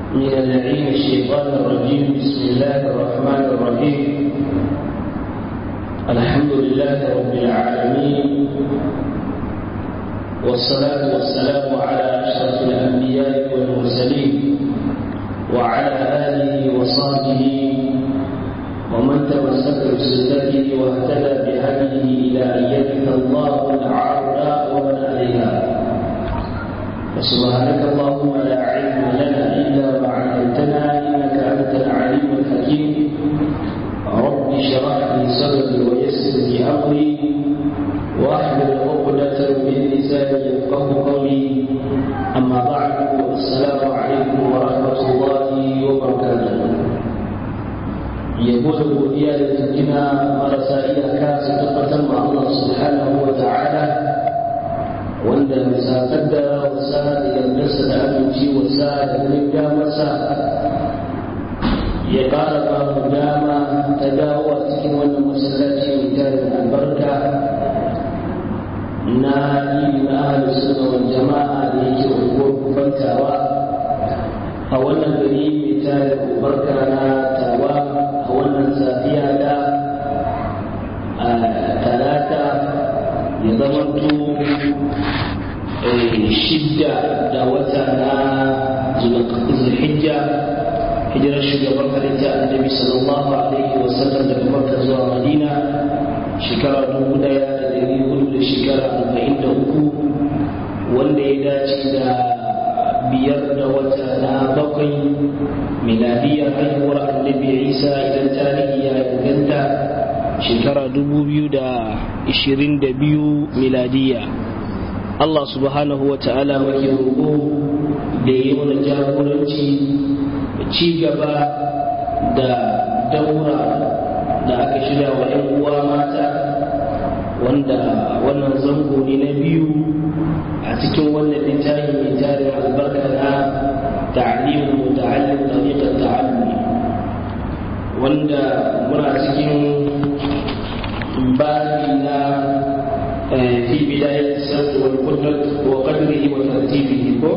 من اللعين الشيطان الرجيم بسم الله الرحمن الرحيم الحمد لله رب العالمين والصلاة والسلام على أشرف الأنبياء والمرسلين وعلى آله وصحبه ومن تمسك بسنته واهتدى بهديه إلى أن يرث الله الأرض ومن عليها فسبحانك اللهم لا علم لنا إلا ما علمتنا إنك أنت العليم الحكيم رب اشرح لي صدري ويسر لي أمري واحلل عقدة من لساني يفقه قولي أما بعد السلام عليكم ورحمة الله وبركاته yabo da godiya da tunkina marasa iyaka su tabbatar ma Allah subhanahu wa ta'ala wanda bisa kaddara wasa da yardarsa da aminci wasa da ganin masa ya ƙara ba mu dama ta dawo a cikin wannan masallaci mai tarin albarka na yi na ahalus sunna wal jama'a da yake unguwar kufantawa a wannan gari mai tarin albarka na tawa a wannan safiya da talata ya zama shidda da wata na zulhijja hijirar shugaban halitta annabi sallallahu alaihi wa sallam daga makka zuwa madina shekara dubu daya da dari hudu da shekara arba'in da uku wanda ya dace da biyar da wata na bakwai miladiyar haihuwar annabi isa idan tarihi ya inganta shekara dubu biyu da ishirin da biyu miladiya Allah subhanahu wa ta'ala muke roƙo da yi mana jagoranci ci gaba da daura da aka shirya wa 'yan uwa mata wanda wannan zango ne na biyu a cikin wannan littafi mai tarin albarka na ta'alimu muta'allim tariqat ta'allumi wanda muna cikin babi na في بداية السرد والقدرة وقدره وترتيبه ko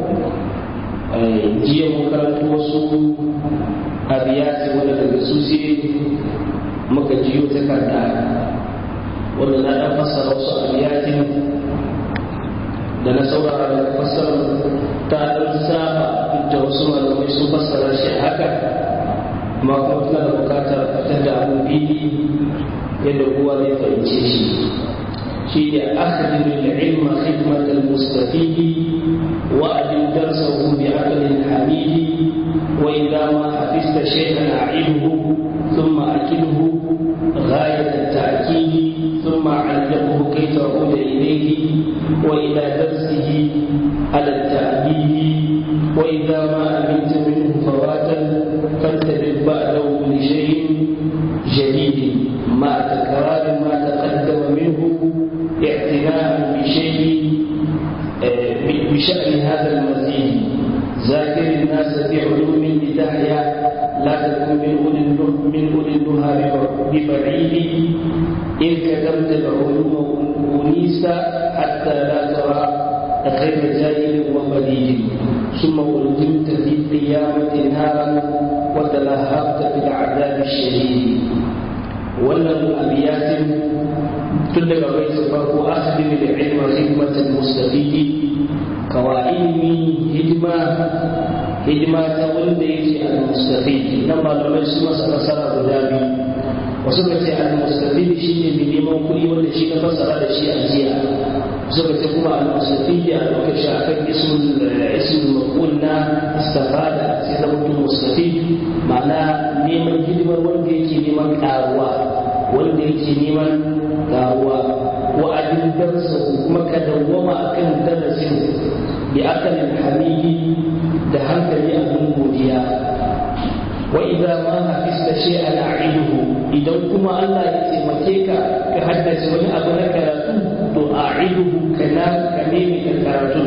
jiya mun karanta wasu abiyati wanda daga su sai muka jiyo takarda wanda na ɗan fassara wasu abiyatin da na saurara da fassara ta ɗan saba da wasu malamai sun fassara shi haka amma kuma tana da bukatar fitar da abin fili yadda kowa zai fahimce shi هي أخذ العلم خدمة المستفيد وأدم درسه بعقل حميد وإذا ما حفظت شيئا أعده ثم أكله غاية التأكيد ثم علقه كي تعود إليه وإلى درسه على التأديب وإذا ما أمنت منه فواتا فانتبه بعده لشيء جديد مع تكرار ما تقدم منه اعتناء بشيء بشأن هذا المزيد ذاكر الناس في علوم لتحيا لا تكن من أولي من أولي النهى ببعيد إن كتبت العلوم أنيس حتى لا ترى غير جاهل وبليد ثم ألزمت في القيامة نارا وتلهبت في العذاب الشديد ولم أبيات tun daga baitin farko akhdim da ilma hikmatul mustafidi kawa ilimi hidima hidima ta wanda yake al mustafid nan malamai su masa fasara guda biyu wasu ka ce al mustafid shine mai neman kuɗi wanda shi ka fasara da shi a jiya wasu ka ce kuma al mustafid a ɗauka shi akan ismul ismul maqul na istifada sai zama mutum mustafid ma'ana neman hidimar wanda yake neman ƙaruwa wanda yake neman karuwa wa'adin darsa kuma ka dawwama akan darasin bi akalin hamidi da hankali abin godiya wa idza ma hafista shay'an a'iduhu idan kuma Allah ya taimake ka ka haddace wani abu na karatu to a'iduhu kana ka nemi ka karatu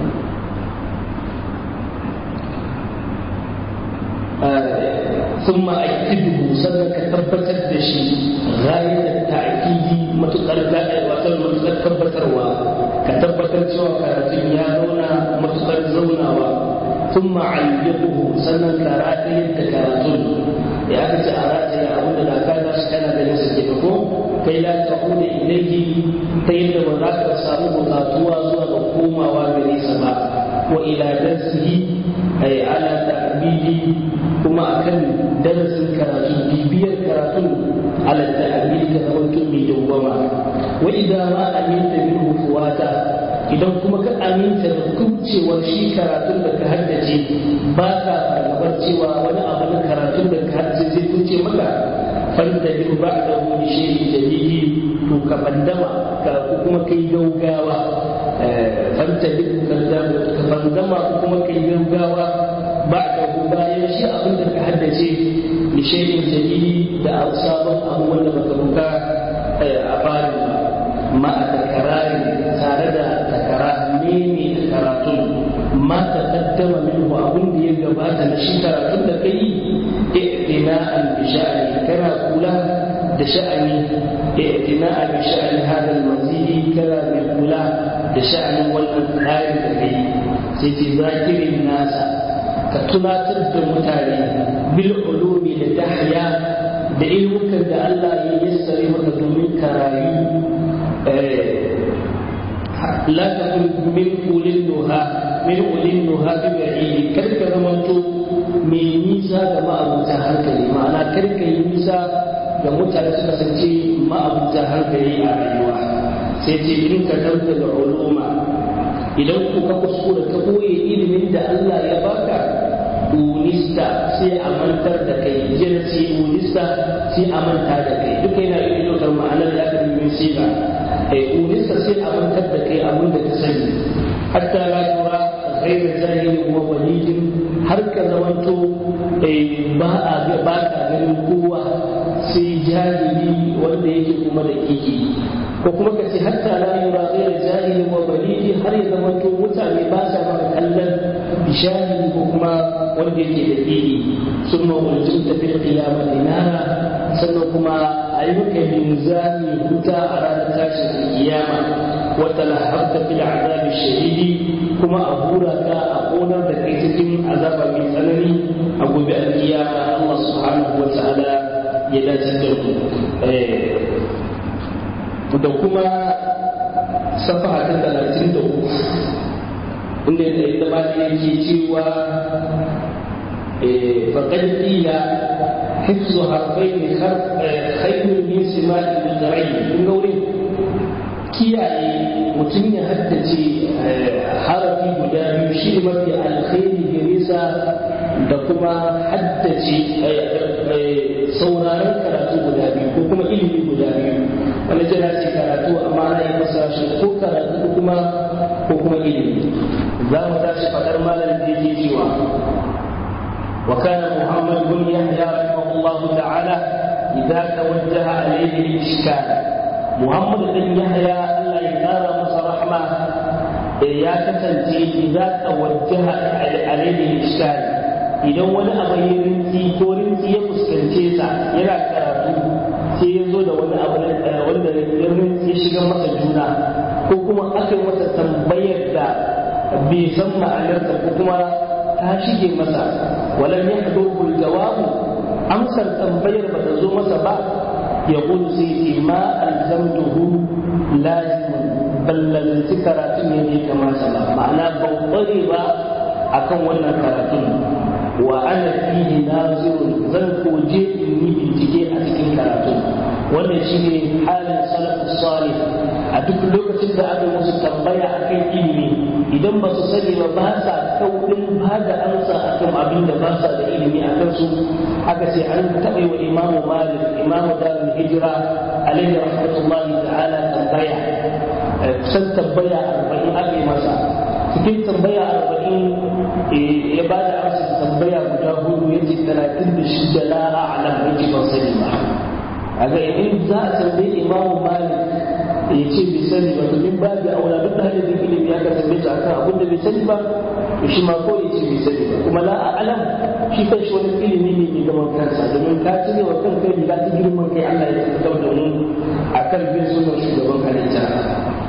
ثم أكده سنك تبتت دشي غاية التأكيد متقر وصل متقر تبتروا كتبتر سوى كارتين يا نونا متقر زونا ثم علقه سنن كراتي تكاتل يا أخي أراتي أقول لا كان كان بنفس الجبهة كي لا تقول إليه تيد وذاك سامو بقاتوا زوا بقوما وغريس ما وإلى درسه أي على تعبيد كما أكن درس كراتل بيبير كراتل على التعبيد كما قلت من دوما وإذا ما أمنت منه فواتا idan kuma ka aminta da kubcewar shi karatun da ka haddace ba ka fargabar cewa wani abu na karatun da ka haddace zai kuce maka fanta bin ba da wani shehi dalili to ka bandama ka kuma kai gaugawa fanta bin ka bandama ko kuma kai gaugawa ba da bayan shi abin da ka haddace ni shehin dalili da sabon abu wanda baka buka a farin ba ma a takarari tare da takara ne ne karatun ma ta kaddama minhu abin da ya gabata na shi karatun da kai i'tina an bi sha'ani kana kula da sha'ani i'tina an bi sha'ani hada al-mazidi kana mai kula da sha'anin wannan tsarin da kai sai ce zakirin nasa ka tunatar da mutane bil ulumi da dahya da ilmukan da Allah ya yassare maka domin ka rayu لا تكن من أولي النهى من أولي النهى ببعيد كرك زمنتو من نيسا كما أبو تهركلي معنى كرك نيسا da mutane suka sance ma'abuta hankali a rayuwa sai ce in ka dauka da uluma idan ku ka kuskura ka boye ilimin da Allah ya baka unista sai a mantar da kai jira ce unista sai a manta da kai duka yana iya ɗaukar ma'anar da aka min siga unista sai a mantar da kai abin da ka sani hatta la tura ghairu zahiri wa walidin har ka zamanto ba a ga ba ka ganin kowa sai jahili wanda yake kuma da kiki ko kuma ka ce hatta la yura ghairu zahiri wa walidi har ya zamanto mutane ba sa maka kallon bishahidi ko kuma wanda yake da kiki sun mawulcin tafi qiyamati nara sannan kuma a yi maka linzami huta a ranar tashin kiyama wata lahabta fil azabi shadidi kuma a hura ka a konar da kai cikin azaba mai tsanani a gobe alkiyama Allah subhanahu wa ta'ala ya dace da ku da kuma safaha ta talatin da uku inda da ba yake cewa فقد قيل حفظ حرفين خير من سماع الزرعين kun ga wurin kiyaye mutum ya haddace harafi guda biyu shi ne mafi alkhairi gare sa da kuma haddace sauraron karatu guda biyu ko kuma ilimi guda biyu wani jira ce karatu amma ana yi masa shi ko karatu ko kuma ko kuma ilimi za mu tashi fadar malam da yake cewa وكان محمد بن يحيى رحمه الله تعالى إذا توجه عليه الإشكال محمد بن يحيى الله يدار مصر رحمة يا كسنتي إذا توجه عليه الإشكال idan wani abu ya rinci ko rinci ya fuskance sa yana karatu sai ya zo da wani abu wanda ya rinci ya shiga masa juna ko kuma aka yi masa tambayar da bai san ma'anarsa ko kuma ta shige masa ولم يحضره الجواب أمسى تنبير بتزو مسبا يقول سيدي ما ألزمته لازم بل لازم كراتين يدي كما سبا معناه بوضري با أكون وانا كراتين وأنا فيه ناظر زنكو جيء إني بنتجي أتكين كراتين wannan shi ne halin salafus salih a duk lokacin da aka musu tambaya akan ilimi idan ba su sani ba ba sa kauɗin ba da amsa akan abin da ba sa da ilimi a kansu aka ce an taɓa yi wa imamu malik imamu darul hijira alaihi rahmatullahi ta'ala tambaya kusan tambaya arba'in aka yi masa cikin tambaya arba'in ya ba da amsa tambaya guda hudu ya ce talatin da shida la a'lam ya ce ban sani ba a ga in za a tambayi imamu malik ya ce bai sani ba to min babu aula duk da da ilimi ya ka tambaye shi akan abin da bai sani ba to shi ma ko ya ce bai sani ba kuma la alam shi kan shi wani ilimi ne mai gaban kansa domin ka cire wa kanka riga ta girman kai Allah ya tabbatar da mu akan bin sunan shugaban halitta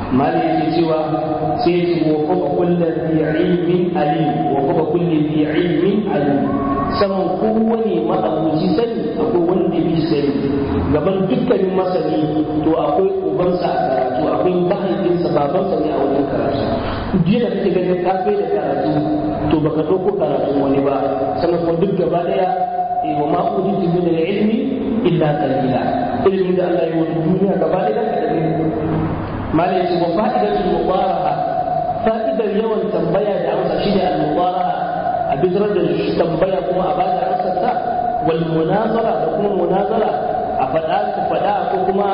mali yake cewa sai ya ce wa kuma kullum bi ilmin alim wa kuma kullum bi ilmin alim saman kowane ma'abuci sani akwai wanda bi sani gaban dukkanin masani to akwai ubansa a karatu akwai mahaifinsa babansa ne a wajen karatu jiya da kake ganin ka kai da karatu to baka ɗauko karatun wani ba sannan kuma duk gaba ɗaya wa ma ujitu min al-ilmi illa qalila ilmin da Allah ya yi wa duniya gaba ɗaya kaɗan ne malai ce wa fa'idatul mubaraha fa'idar yawan tambaya da amsa shine al-mubaraha a bidirar da tambaya kuma a bada amsar ta wal munazara da kuma munazara a faɗa ka faɗa ko kuma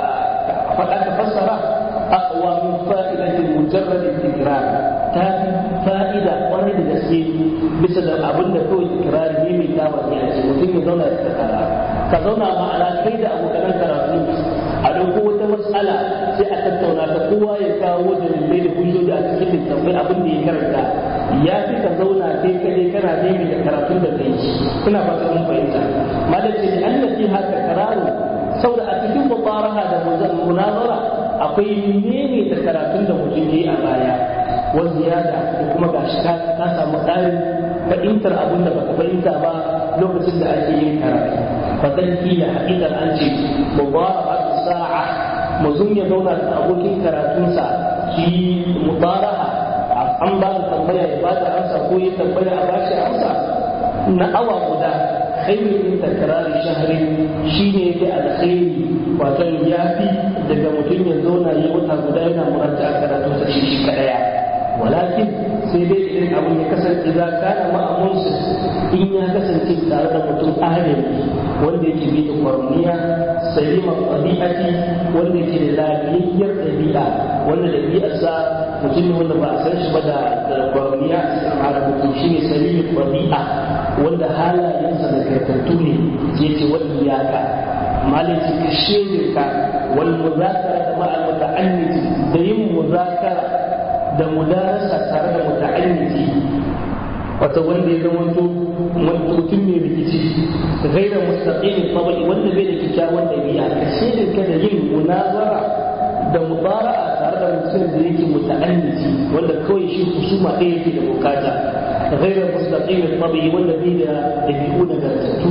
a faɗa ka fassara aqwa min fa'idatil mujarrad tikrar ta fa'ida kwarai da gaske bisa da abin da kawai ikirari ne mai tawa ne a ce mutum ya zauna ya kara ka zauna ma'ana kai da abokan karatu a ɗauko wata matsala sai a tattauna ta kowa ya kawo dalilai da hujjoji a cikin littattafai abin da ya karanta ya fi ka zauna kai kadai kana nemi da karatun da kai ina fata mun fahimta malam ce an nafi haka kararo saboda a cikin mubaraha da munazara akwai menene da karatun da mutum yayi a baya wa ziyada da kuma gashi ka ka samu ƙarin fahimtar abin da baka fahimta ba lokacin da ake yin karatu fa dan kila haƙiƙar an ce mubaraha sa'a mutum ya zauna da abokin karatunsa shi mubaraha an ba da tambaya ya ba da amsa ko ya tambaya a bashi amsa na awa guda khairu min takrari shahri shine yake alkhairi wato yafi daga mutum ya zauna yi wata guda yana murata a karatu sa shi shi kadaya walakin sai dai idan abin ya kasance za kana ma'amunsu in ya kasance tare da mutum adali wanda yake bi da kwarniya salima ɗabi'ati wanda yake da lafiyayyar ɗabi'a wanda ɗabi'arsa mutum ne wanda ba a san shi ba da kwarniya a mutum shi ne salimin ɗabi'a wanda halayensa da karkattu ne ya ce wani iyaka malin ce ka shirka wal muzakara da ma'al muta'anniti da yin muzakara da mudarasa tare da muta'anniti wata wanda ya zama mutum mai rikici gaira mustaqim tabai wanda bai da kyakkyawan dabi'a ka shirin ka da yin munazara da mubara'a tare da mutum da yake muta'anniti wanda kawai shi husuma ɗaya yake da bukata gaira mustaqim tabai wanda bai da dabi'u da gartattu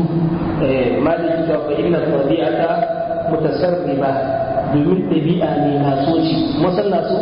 maliki ta fa inna tabi'ata mutasarriba domin dabi'a ne na soci musanna so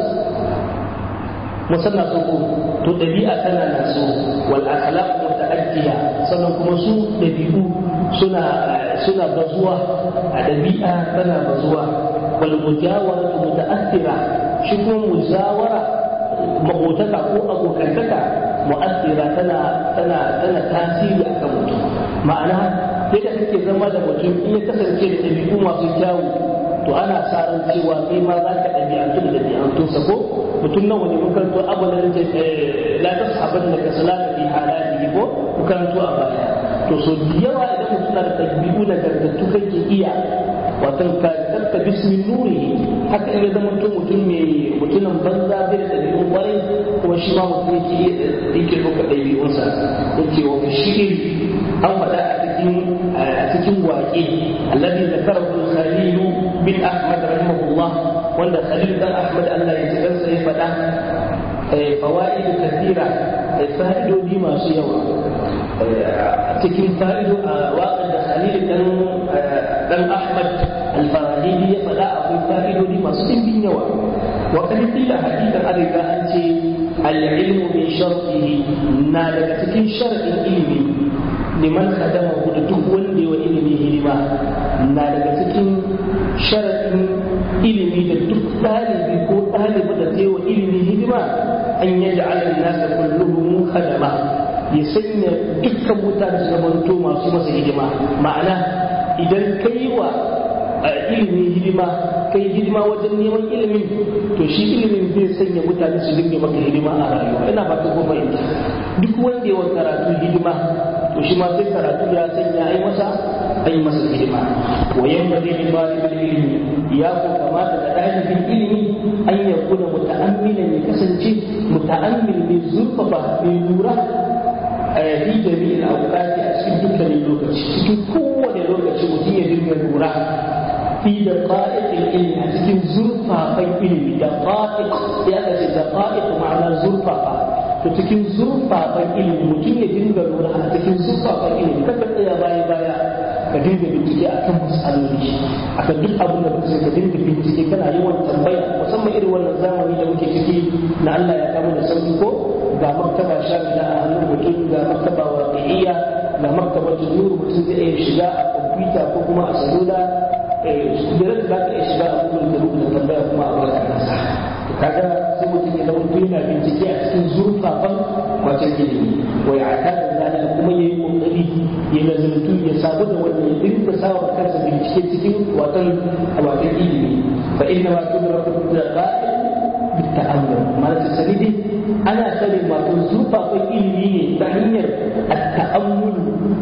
musanna so ko to dabi'a tana na so wal akhlaq muta'addiya sannan kuma su dabi'u suna suna bazuwa a dabi'a tana bazuwa wal mujawara muta'athira shi kuma mujawara makotaka ko abokantaka mu'athira tana tana tana tasiri akan mutum ma'ana yadda kake zama da mutum in ya kasance da dabi'u masu kyawu to ana sa ran cewa kai ma za ka ɗabi'antu da ɗabi'antunsa ko mutum nawa ne mun karanto abu da nake la ta sahaban da ka salata fi halali ko mun karanto a baya to so yawa idan mutum na da ɗabi'u da gargattu kake iya wato ka tarka bismin nuri haka in ya zama mutum mutum mai mutumin banza bai da ɗabi'un kwarai kuma shi ma mutum yake yake ɗauka ɗabi'unsa yake wa shi'ir an faɗa a cikin a cikin waƙe alladhi zakarahu al-khalil bin ahmad rahimahullah wanda khalil dan ahmad Allah ya ji kansa ya faɗa fawaid kathira fa'idodi masu yawa a cikin fa'ido a waƙar da khalil dan dan ahmad al-farahidi ya faɗa akwai fa'idodi masu ɗimbin yawa wa kan kila hakikan an riga an ce al-ilmu min shartihi na daga cikin shar'in ilimi liman khadamahu da duk wanda yawa ilimi hidima na daga cikin sharaɗin ilimi da duk ɗalibi ko ɗaliba da ta wa ilimi hidima an yi ja'ala nasa kulluhum khadama ya sanya dukkan mutane su zamanto masu masa hidima ma'ana idan kai wa ilimi hidima kai hidima wajen neman ilimin to shi ilimin zai sanya mutane su dinga maka hidima a rayuwa ina ba ta goma duk wanda yawan karatu hidima to shi ma sai karatu ya sanya ai masa ai masa hidima wa yanbaghi li talibul ilmi ya ko kamata da dalibin ilimi an ya kuna muta'ammilan ya kasance muta'ammil mai zurfafa mai lura fi jami'in awqati a cikin dukkanin lokaci cikin kowane lokaci mutum ya dinga lura fi da qa'iqil ilmi a cikin zurfafan ilimi da qa'iq ya kace da qa'iq ma'ana zurfafa to cikin zurfafan ilimi mutum ya dinga lura a cikin zurfafan ilimi kada tsaya baya baya ka dinga bincike akan matsaloli akan duk abin da kuka ka dinga bincike kana yawan tambaya musamman irin wannan zamani da muke ciki na Allah ya kama da sauki ko ga martaba shamila a hannun mutum ga martaba waqi'iyya ga martaba nuru mutum zai iya shiga a kwamfuta ko kuma a salula da za ka iya shiga a google da rubuta tambaya kuma a baka nasa kaga sai mutum ya zama yana bincike a cikin zurfafan wajen ilimi wa ya ta da zalika kuma yayi kokari ya lazumtu ya sabu da wanda ya dinga sawa kansa bincike cikin watan wajen ilimi fa inna ma tudraku da qa'il بالتأمل ما تسريدي أنا سلم ما تنزوفا في إلمي تهنير التأمل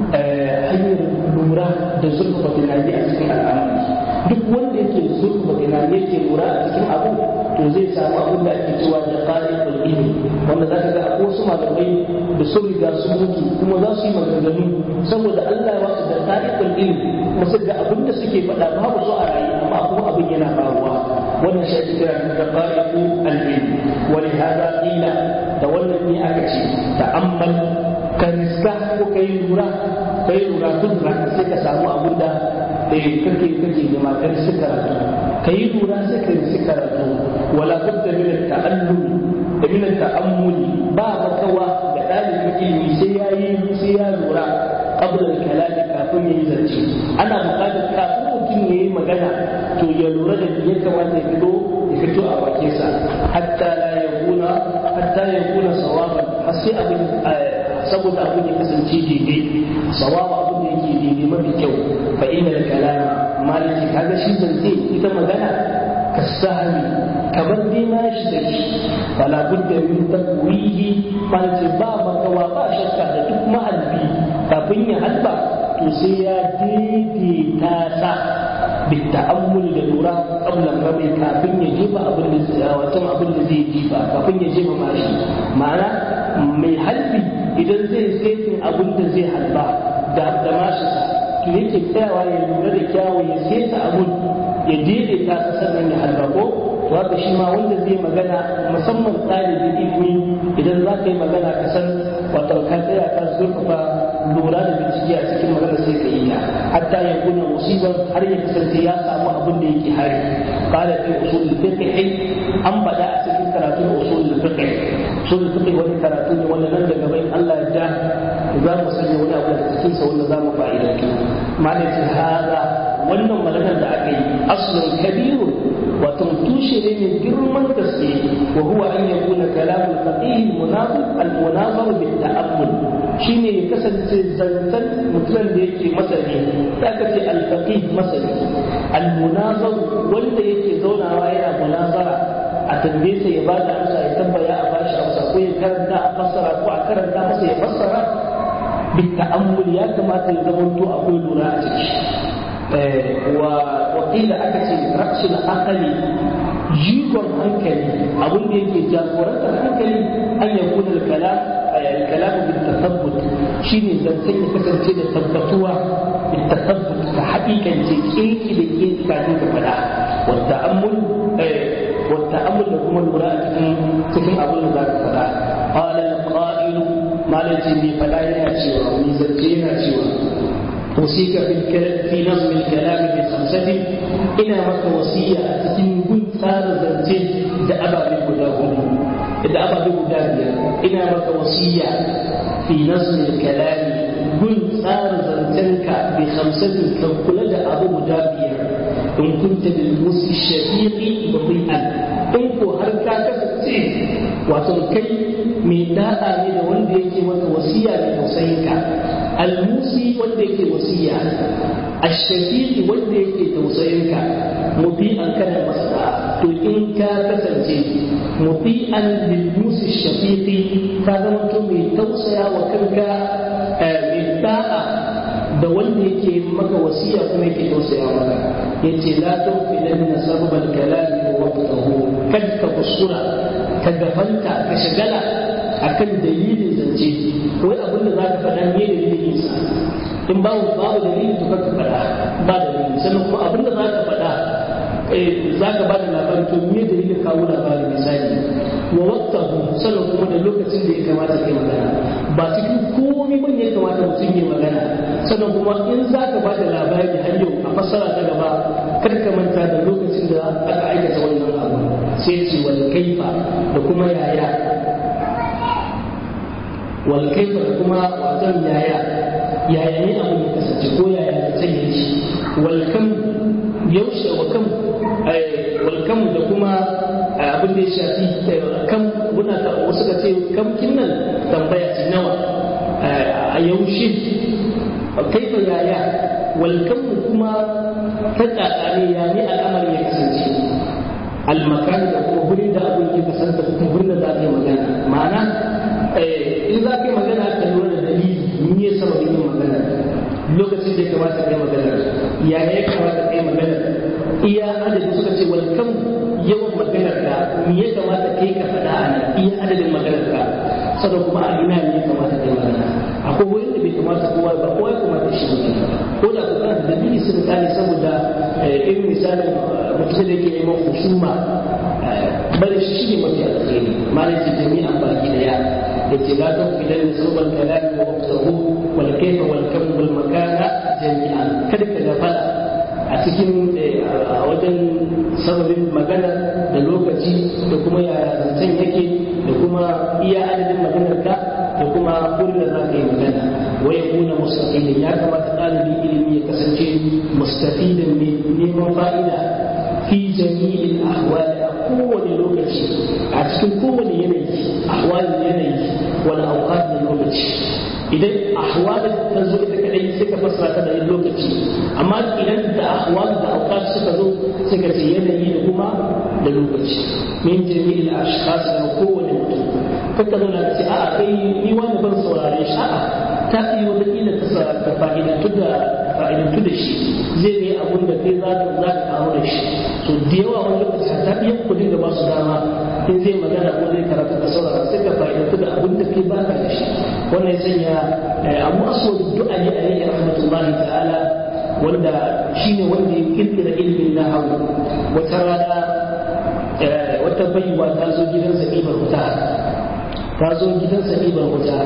hanyar lura da zurfafa tunani a cikin al'amari duk wanda yake zurfafa tunani yake lura a cikin abu to zai samu abin da ake cewa da ƙa'idul ilmi wanda za ka ga akwai wasu malamai da sun riga sun mutu kuma za su yi maganganu saboda Allah ya wasu da ƙa'idul ilmi kuma sai ga abin da suke faɗa babu su a rayu amma kuma abin yana faruwa wannan shi ake kira da ƙa'idul ilmi wani hada ƙila da wannan ne aka ce ta'ammal ka riska ko ka yi lura ka yi lura duk sai ka samu abin da kake kake nema ka riska karatu ka yi lura sai ka riska karatu wala budda min at-ta'allum da min at-ta'ammuli ba makawa da dalibin ilimi sai ya yi sai ya lura qabla al-kalami kafin ya yi zance ana buƙatar kafin mutum ya yi magana to ya lura da ya kamata ya fito ya fito a bakinsa hatta la yakuna hatta yakuna sawaban har sai abin saboda abin ya kasance daidai sawaba abin da yake daidai mafi kyau fa inna da kalama maliki kaga shi zance ita magana ka sahani kamar dai na shi da shi fala budda min takwihi maliki ba makawa ba shakka da duk mahalbi kafin ya halba to sai ya daidaita sa بالتأمل للورا قبل الرمي كافين يجيب أبن وتم أبن زي يجيب كافين يجيب ماشي معنى mai halbi idan zai setin abin da zai halba da da mashinsa to yake tsayawa ya lura da kyawu ya seta abun ya daidaita ta sannan ya halba ko to haka shi ma wanda zai magana musamman ɗalibin ilimi idan za ka yi magana ka san wato ka tsaya ka zurfafa lura da bincike a cikin magana sai ka yi ta hatta ya kuna musibar har ya kasance ya samu abin da yake hari qala fi usul al-fiqh an bada a cikin karatun usul al-fiqh usul al-fiqh wani karatu ne wanda nan daga bayan Allah ya ja za mu sanya wani abu da cikin sa wanda za mu fa'idantu malaka hada wannan maganar da aka yi aslun kabiru wato tushe ne mai girman gaske wa huwa an yakuna kalamul faqih munazir al-munazir bil ta'ammul shine ya kasance zantan mutumin da yake masani da aka ce al-faqih masani al-munazir wanda yake zaunawa yana munazara a tambaye sa ya bada amsa ya tambaya a bashi amsa ko ya karanta a fassara ko a karanta masa ya fassara bil ta'ammul ya kamata ya zamanto akwai lura a ciki وقيل أكثر رأس العقل جيغون هنكلي أقول لك جاكورة هنكلي أن يكون الكلام الكلام بالتثبت شيني زنسين كسر كده ثبتوا بالتثبت كحقيقة كيكي لكيكي كانت فلا والتأمل والتأمل لكم المراءة تكون أقول ذلك فلا قال القائل ما لجي فلا يأتي وميزتين أتي وصيك في في نظم الكلام بخمسة إلى مك وصية تتم كل صار زنتين da ababe guda hudu da ababe guda biyar ina maka wasiya fi nazmi kalami gun tsara zancenka bi khamsatin kan kula da abu guda biyar in kunta bil musi shafiqi bati'an in ko har ka kasance wato kai mai da'a ne da wanda yake maka wasiya da tausayinka almusi wanda yake wasiya ashafiqi wanda yake tausayinka muti'an kana masa to in ka kasance muti'an lil musi shafiqi ka zama to mai tausaya wa kanka mai da'a da wanda yake maka wasiya kuma yake tausaya maka yace la tufilanna sababal kalami wa waqtahu kad ka kuskura ka gafanta ka shagala akan dalilin zance wai abin da za ka faɗa ne dalilin sa in babu babu dalili to ka faɗa ba dalili sannan kuma abin da za ka faɗa za ka ba da labari to me dalilin kawo labari misali wa waqtahu sannan kuma da lokacin da ya kamata kai magana ba cikin komai bane ya kamata mutum ya magana sannan kuma in za ka ba da labari har yau a fassara ta gaba kar ka manta da lokacin da aka aikata wannan abu sai ce wal kaifa da kuma yaya wal kaifa da kuma wajen yaya yaya ne abu ya kasance ko yaya da sanya shi wal kam yaushe wa kam wal kam da kuma abin da ya shafi kam muna ta wasu ka ce kam kinnan tambaya ce nawa a yaushe kaifa yaya wal kam kuma ta tsakane ya ne al'amari ya kasance almakan da kuma wurin da abin ya kasance da kuma wurin da za ka yi magana ma'ana in za ka yi magana ka lura da dalili ni ya sababin yin magana lokacin da ya kamata ka yi magana ya ya kamata ka yi magana iya adadin suka ce wal kam yawan maganar ka me ya kamata kai ka faɗa a nan iya adadin maganar ka sannan kuma a ina ne ya kamata ka yi magana akwai wurin da bai kamata kowa ba kowa ya kamata shi magana ko da kuma da dalili sun tsari saboda irin misalin mutum da yake neman husuma bari shi shine mafi alkhairi malai ce jami'an baki daya yace la tafilan sabal kalami wa waqtahu wal kayfa wal kam wal makana jami'an kada ka gafala a cikin a wajen sababin magana da lokaci da kuma yaya zancen yake da kuma iya adadin maganar ka da kuma wurin da za ka yi magana wa ya kuna mustaqilin ya kamata ɗalibin ilimi ya kasance mustafidin mai neman fa'ida fi jami'in ahwali a kowane lokaci a cikin kowane yanayi ahwalin yanayi wani auqat da lokaci idan ahwalin ta zo ita kadai sai ka fassara ta da lokaci amma idan da ahwal da auqat suka zo sai ka ce yanayi da kuma da lokaci min jami'il ashkhas da kowane mutum kaka zo na ce a'a kai ni wani ban saurare shi a'a ta yi wata kila ta fa'idantu da fa'idantu da shi zai ne abun da kai za ka za ka kawo da shi to da yawa wani lokaci ta iya kudin da ba su dama in zai magana ko zai karatu da saurara sai ka fa'idantu da abun da kai ba ka da shi wannan ya sanya abu aso du'a ne a yayin rahmatullahi ta'ala wanda shine wanda ya kirkira ilimin nahawu wata rana wata baiwa ta zo gidan zabibar wuta ta zo gidan zabibar wuta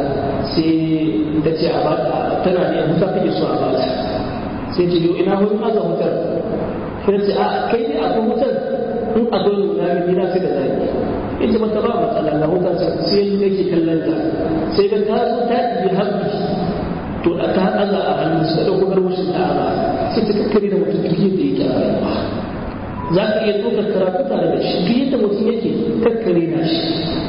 sai ta ce a bata tana da wuta kake so a bata sai ce yau ina wani maza wutar sai ce a kai ne akwai wutar in a dole na ga gida sai da zaki ita mata ba matsala na wutar sai yake kallon ta sai ga ta zo ta yi haɓi to da ta haɗa a hannun su da ɗauko garwashin ta ba sai ta kakkare da mutum duk yadda yake a rayuwa za ka iya ɗaukar karatu tare da shi duk yadda mutum yake kakkare na shi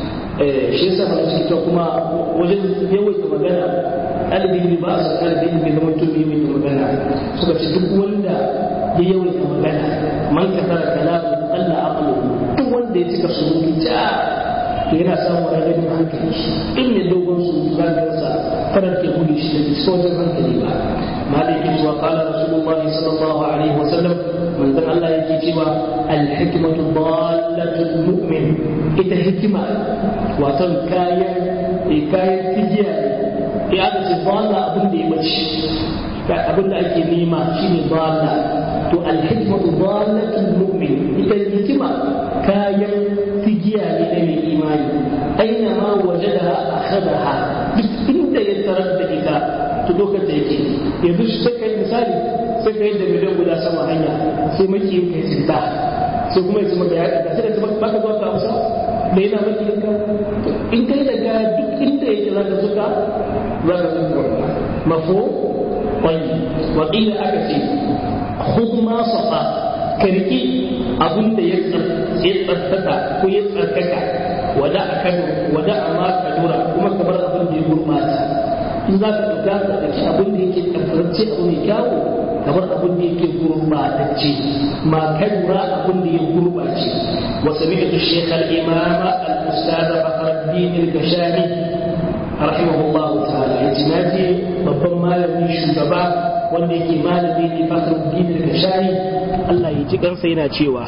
shi yasa mana cikin kuma wajen yawaita magana ɗalibi ba a san ɗalibi bai zama tun yawaita magana suka ce duk wanda ya yawaita magana man ka tara kalamu Allah aqlu duk wanda ya cika surutu ta to yana samun rarrabin hankali in ne dogon surutu za ka rasa karar ke gudu shi da sauran hankali ba malai yake cewa qala rasulullahi sallallahu alaihi wasallam manzon Allah yake cewa al-hikmatu dallatul mu'min ita hikima wato kayan kayan tijiya ne ya aka ce dalla abin da ya bace abin da ake nema shine dalla to al-hikmatu dallatul mu'min ita hikima kayan tijiya ne na mai imani aina ma wajadaha akhadaha duk inda ya tarar da ita to lokacin da yake yanzu shi sai kai misali sai kai da miliyan guda sama hanya sai maki yin kai cinta sai kuma ya maka ya ɗaga sai da ba ka zuwa ka amsa da yana maki yin in kai da ga duk inda yake za ka zuka za ka zuka mafo wani wakila aka ce khudh ma safa ka riki abin da ya tsarkaka ko ya tsarkaka wada a kado wada a ma kadura kuma ka bar abin da ya gurbata in za ka ɗauka ka ɗauki abin da yake tsarkakacce abu mai kyawu kamar abin da yake gurbatacce ma kadura abin da ya gurbace wa sami'tu shaykh al-imam al-ustad Fakhruddin al-Kashani rahimahullahu ta'ala yace naji babban malami shugaba wanda yake malami ne Fakhruddin al-Kashani Allah ya ji kansa yana cewa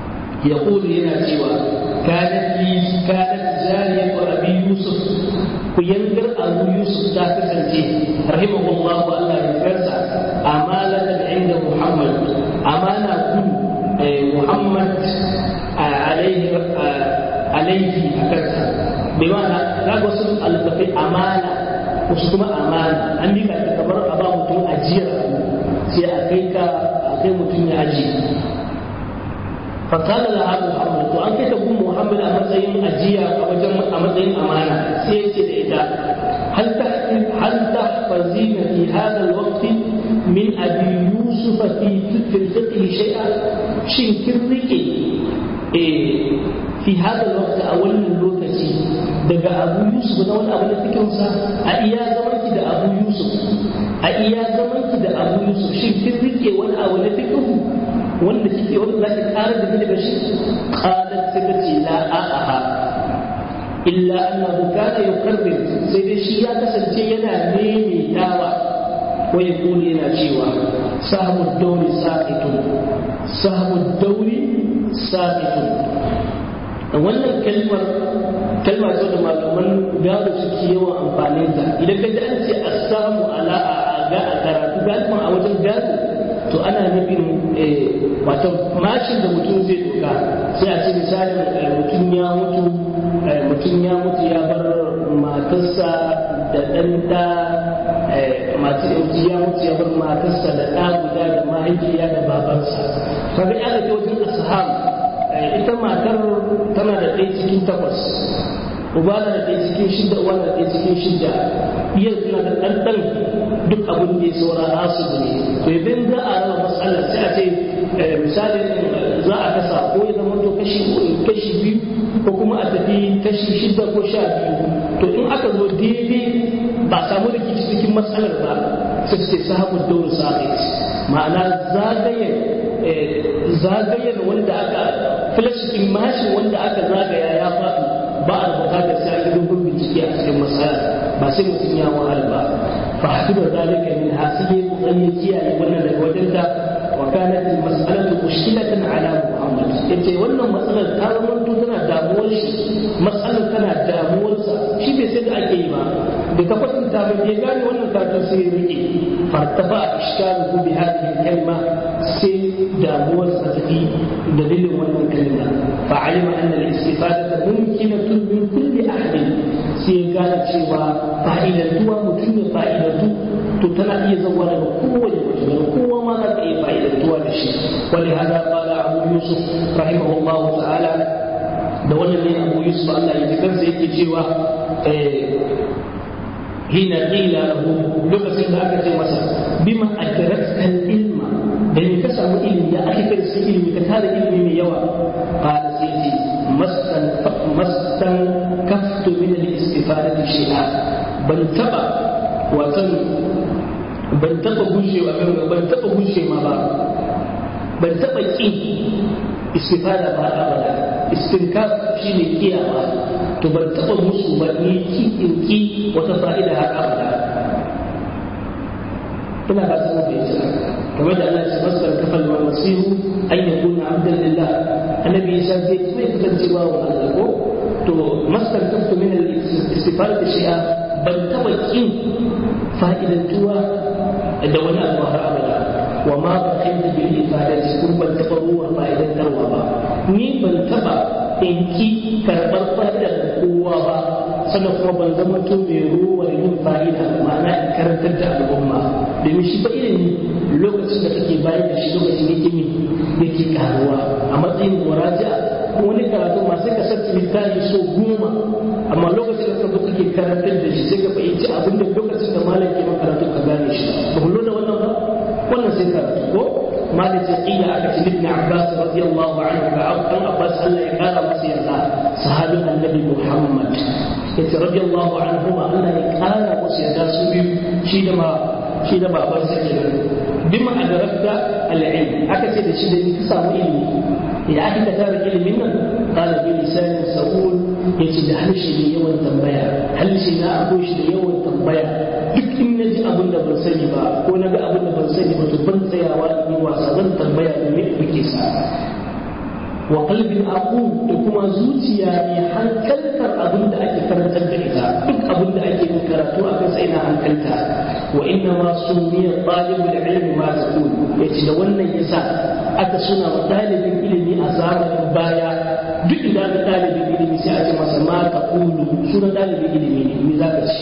يقول هنا سوى كانت لي كانت جارية أبي يوسف ku yangar abu yusuf ta kasance rahimahullahu Allah ya karsa amalatan inda muhammad amana kun muhammad alaihi alaihi a kansa bai ma'ana za ga wasu alfafai amana wasu kuma amana an bi ka kamar a ba mutum ajiyar sai a kai ka a kai mutum ya ajiye fakala da haɗu muhammad to an kai ta gun muhammad a matsayin ajiya a wajen a matsayin amana sai ya ce da ita hal ta hal ta fazina fi hada alwaqti min abi yusuf fi fiqh shay'a shin kin rike eh fi hada alwaqti a wannan lokaci daga abu yusuf na wani abu da fikinsa a iya zamanki da abu yusuf a iya zamanki da abu yusuf shin kin rike wani abu na fikihu wanda kike wanda za ki ƙara da daga shi qalat sai ta ce la a'aha illa annahu kana yukarrir sai dai shi ya kasance yana maimaitawa ko ya kuli yana cewa sahabu dauri saqitun sahabu dauri saqitun wannan kalmar kalma ce da malaman gado suke yawan amfani da idan ka ji an ce assamu ala a ga a karatu galiban a wajen gado to ana nufin wato mashin da mutum zai doka sai a ce misali mutum ya mutu mutum ya mutu ya bar matarsa da ɗan ɗa masu yanzu ya mutu ya bar matarsa da ɗa guda da mahaifiya da babansa kaga ya ga wajen ashab ita matar tana da ɗaya cikin takwas uba na da ɗaya cikin shida uwa na da ɗaya cikin shida iya suna da ɗanɗan duk abin da ya saura nasu ne to idan za a raba matsalar sai a ce misali za a kasa ko ya zama to kashi kashi biyu ko kuma a tafi kashi shida ko sha biyu to in aka zo daidai ba samu rikici cikin matsalar ba sai su ce sahabu dauru sa'id ma'ana zagayen zagayen wanda aka filashin mashin wanda aka zagaya ya faɗi ba a bukatar sai a dogon bincike a cikin matsala ba sai mutum ya wahala ba fa hasiba zalika min hasibi kokarin kiyaye wannan daga wajen da wa kanat mas'alatu mushkilatan ala muhammad yace wannan matsalar ta zama tana damuwar shi matsalar tana damuwar sa shi bai sai da ake yi ba da ka kwatanta ba ya gane wannan karatun sai ya rike fartafa ishkalu bi hadhihi kalma sai damuwar sa tafi dalilin wannan kalma fa alima anna al-istifadata mumkinatun min kulli ahadin sai ya gane cewa fa'idantuwa mutum ya fa'idantu to tana iya zauwa daga kowane mutum daga kowa ma za ka iya fa'idantuwa da shi wani hada qala abu yusuf rahimahullahu ta'ala da wannan ne abu yusuf Allah ya ji kansa yake cewa hina qila lahu lokacin da aka ce masa bima adrakta ilma da ni ka samu ilimi ya aka kai su ilimi ka tara ilimi mai yawa qala sai ce mastan mastan kaftu min al-istifadati shay'a ban taba watan ban taba gushewa ban taba gushe ma ba ban taba kin istifada ba abada istinkaf shine kiyawa to ban taba musu ba ni ki in ki wata fa'ida har abada ina ba su mafi isa kamar da Allah ya masar kafal wa masihu an yakuna abdan lillah annabi isa zai zai kasancewa wa Allah ko to masar kaftu min al-istifada da shi'a ban taba kin fa'idantuwa da wani abu har abada wa ma ba kai da bil ifadati kun ban taba ruwa fa'idantarwa ba ni ban taba in ki karɓar fa'idar kowa ba sannan kuma ban zama to mai ruwa yin fa'ida ma'ana in karantar da al'umma domin shi ba ilimi lokacin da kake bayar da shi lokacin yake min yake karuwa a matsayin muraja wani karatu ma sai ka sarci littafi so goma amma lokacin da ka kake karantar da shi sai ka fahimci abin da lokacin da malam ke makaratu ka gane shi ba ku da wannan ba wannan sai karatu ko malam sai kila aka ce ibn abbas radiyallahu anhu ga an abbas Allah ya kara masa yarda sahabin annabi muhammad yace radiyallahu anhu ma Allah ya kara masa yarda su biyu shi da ma shi da baban sa kenan bima adarakta al-ilm aka ce da shi da ni ka samu ilimi ya aka ka tara ilimin nan qala bi lisanin sa'ul yace da harshe ne yawan tambaya harshe na akwai shi da yawan tambaya duk in na ji abin da ban sani ba ko na ga abin da ban sani ba to ban tsayawa in yi wasa zan tambaya da me kuke sa wa qalbin aqum da kuma zuciya ne hankaltar abin da ake karantar da ita duk abin da ake yin karatu a kansa ina hankalta wa inna ma sumiya talibul ilmi ma taqul yace da wannan yasa aka suna wa dalibin ilimi a zamanin baya duk idan ka dalibin ilimi sai a ce masa ma taqulu sunan dalibin ilimi ne me zaka ci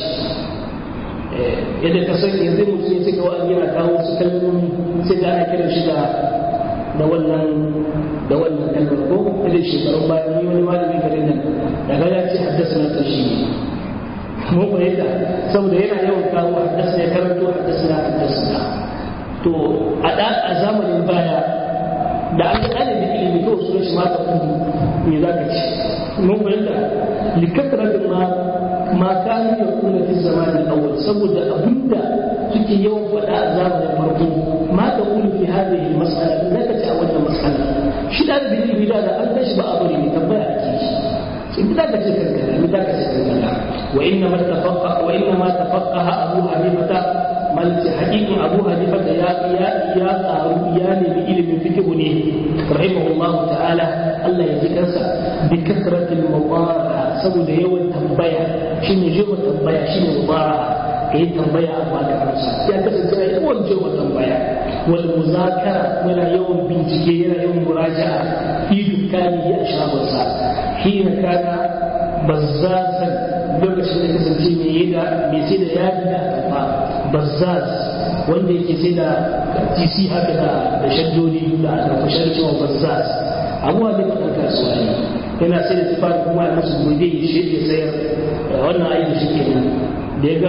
yadda ka san yanzu mutum sai ga wani yana kawo su kalmomi sai ga ana kiran shi da da wannan da wannan kalmar ko irin shekarun bayan ni wani malami garin nan daga ya ce haddasa na ƙarshe mun fahimta saboda yana yawan kawo haddasa ya karanto haddasa na haddasa to a da a zamanin baya da an ga da ilimi ko su shi ma ta kudu me za ka ci mun fahimta likatara da ma ma kanu ya kuna fi zamanin awwal saboda abinda suke yawan faɗa a zamanin farko ma ta kulu fi hadhihi mas'ala in zaka ci a wannan mas'ala shi da bi ilimi da an tashi ba a bari ne tambaya ake shi in da ka ce kankana in da ka ce kankana wa inna ma tafaqqa wa inna ma tafaqqaha abu hanifata malci hakikin abu hanifata ya ya ya qaru ya ne bi ilimin fiqh ne rahimahullahu ta'ala Allah ya ji kansa bi kasratil mawara'a saboda yawan tambaya shine yawan tambaya shine mubara'a kai tambaya a baka amsa ya kasance ya yawan jewa tambaya wal muzakara yana yawan bincike yana yawan muraja'a fi dukani ya shagonsa hina kana bazzazan lokacin da kasance mai yi da mai sai da yadi da kafa bazzaz wanda yake sai da tc haka da da shaddodi da aka kushar cewa bazzaz abuwa da faɗin kasuwa ne yana sai da tufafi kuma ya musu gobe ya shi ya sayar wannan aiki shi kenan da ya ga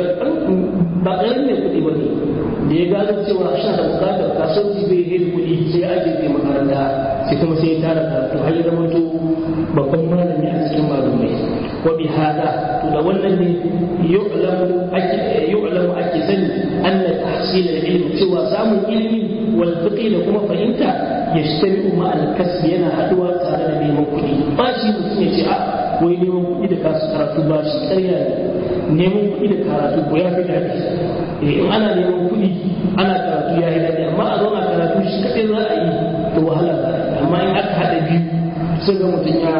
ba ƙarin ne kuɗi ba ne da ya gano cewa sha da bukatar kasuwanci bai yi kuɗi sai ya ajiye makaranta sai kuma sai ya tara karatu har ya zama to babban malami a cikin malumai wa bi hada to da wannan ne yu'lamu ake yu'lamu ake sani anna tahsil al-ilm cewa samun ilimi wal fiqh da kuma fahimta yashtari'u ma al-kasb yana haduwa tare da neman kuɗi ba shi mutum ya ce a wai neman kuɗi da kasu karatu ba shi ƙarya ne neman kuɗi da karatu ko ya fi daɗi in ana neman kuɗi ana karatu ya yi daɗi amma a zauna karatu shi kaɗai za a yi to wahala za a yi amma in aka haɗa biyu sai ga mutum ya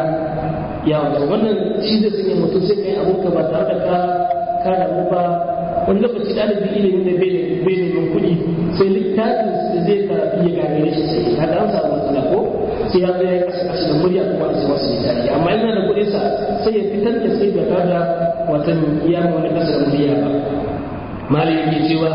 ya wata wannan shi zai sanya mutum sai ka yi abokan ba tare da ka ka damu ba wani lokaci ɗalibin ilimi da bai neman kuɗi sai littafin da zai karatu ya gagare shi sai ka ga an samu matsala ko sai ya zai kasa kasa da murya kuma a masa littafi amma ina da kuɗin sa sai ya fitar da sai bai kada watan iya wani kasa da murya ba مالك بن سوى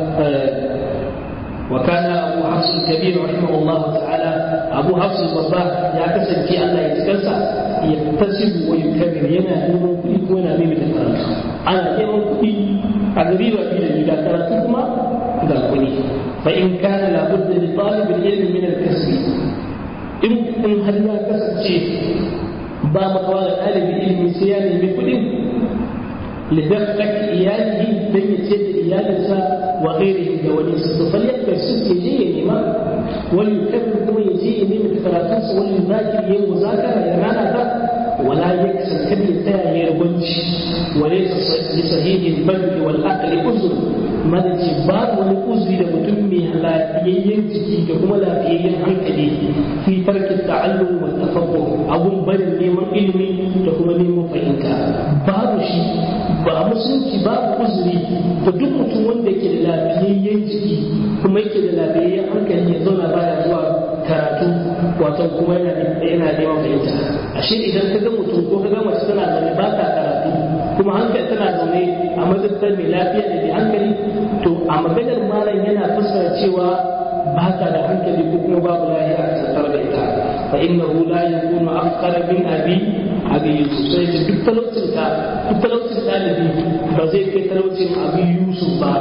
وكان أبو حفص الكبير رحمه الله تعالى أبو حفص الصباح يعتسب في الله يتكسى يكتسب ويكبر ينا يوم كل كونا ميمة الكرات أنا يوم كل أغريب في إذا كرتكما إذا كني فإن كان لابد لطالب العلم من الكسب إن إن هل لا كسب شيء ba makawa da ɗalibin ilimi sai ya nemi kuɗin لدفعك إياله بين يد إيالسا وغيره دوليس فليقبل ست يجي ما وليكبر كما يجي من الثلاثين وليذاكر يوم مذاكرة يرانا ذا ولا يكسر كم يتاع يرونش وليس لصحيح البلد والعقل أذر ما الجبار والأذر لمتمي لا ينتهي كما لا ينهي في ترك التعلم والتفقه أبو بل نيمان علمي تكما نيمان فإنك باب شيء ba a musulunci babu uzuri ga duk mutum wanda yake da lafiyayyen jiki kuma yake da lafiyayyen hankali ya zauna baya zuwa karatu wato kuma yana yana neman fahimta ashe idan ka ga mutum ko ka ga mace tana zaune ba ta karatu kuma hankali tana zaune a mazubtar mai lafiya da mai hankali to a maganar malam yana fassara cewa ba ta da hankali ko kuma babu lafiya a tattare da ita fa innahu la yakunu afqara min abi abi yusuf sai da duk talaucin ka duk talaucin ɗalibi ba zai kai talaucin abi yusuf ba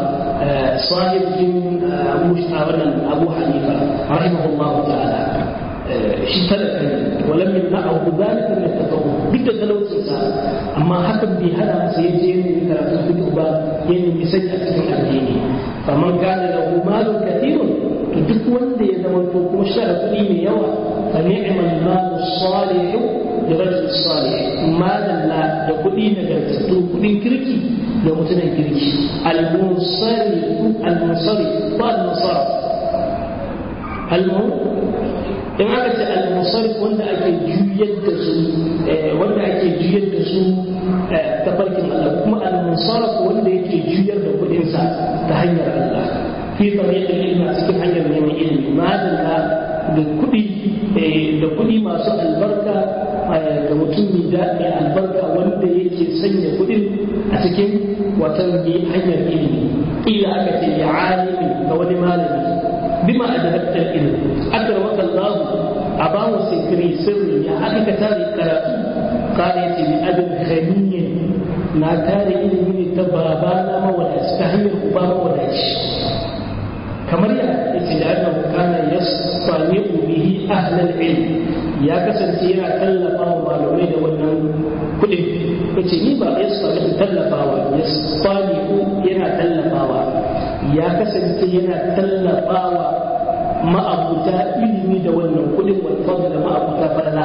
sahibin abu wannan abu hanifa rahimahullah ta'ala shi talaka ne walam yamna'ahu dhalika min at-tafawwuh duk da talaucin sa amma hakan bai hana masa yaje yin karatun fiqh ba yayin misali a cikin addini faman kana lahu malun kathirun to duk wanda ya zama to kuma shi da kuɗi mai yawa fa ni'mal malu salihu لرجل صالح ما دلا da kuɗi nagartattu kuɗin kirki da mutumin kirki al-munsarif al-munsarif ba al-munsarif almu in aka ce almusarif wanda ake juyar da su wanda ake juyar da su ta farkin Allah kuma almusarif wanda yake juyar da kudinsa ta hanyar Allah fi tariqil ilmi cikin hanyar neman ilimi madalla da kudi da kudi masu albarka ga mutum da mai albarka wanda yake sanya kudin a cikin watan hanyar ilimi ila aka ce ya alimi ga wani malami bima adabta ilmi akramaka Allah a ba mu sikiri sirri ya aka ka tare karatu kare ce bi adab ghaniyin na tare ilimi ne ta babana mawadaci ta hanyar uba mawadaci kamar ya yace da annahu kana yasfani'u bihi ahlal ilm ya kasance yana tallafa wa malamai da wannan kudin yace ni ba yasfani'u tallafawa yasfani'u yana tallafawa ya kasance yana tallafawa ma'abuta ilimi da wannan kudin wal fadl da ma'abuta falala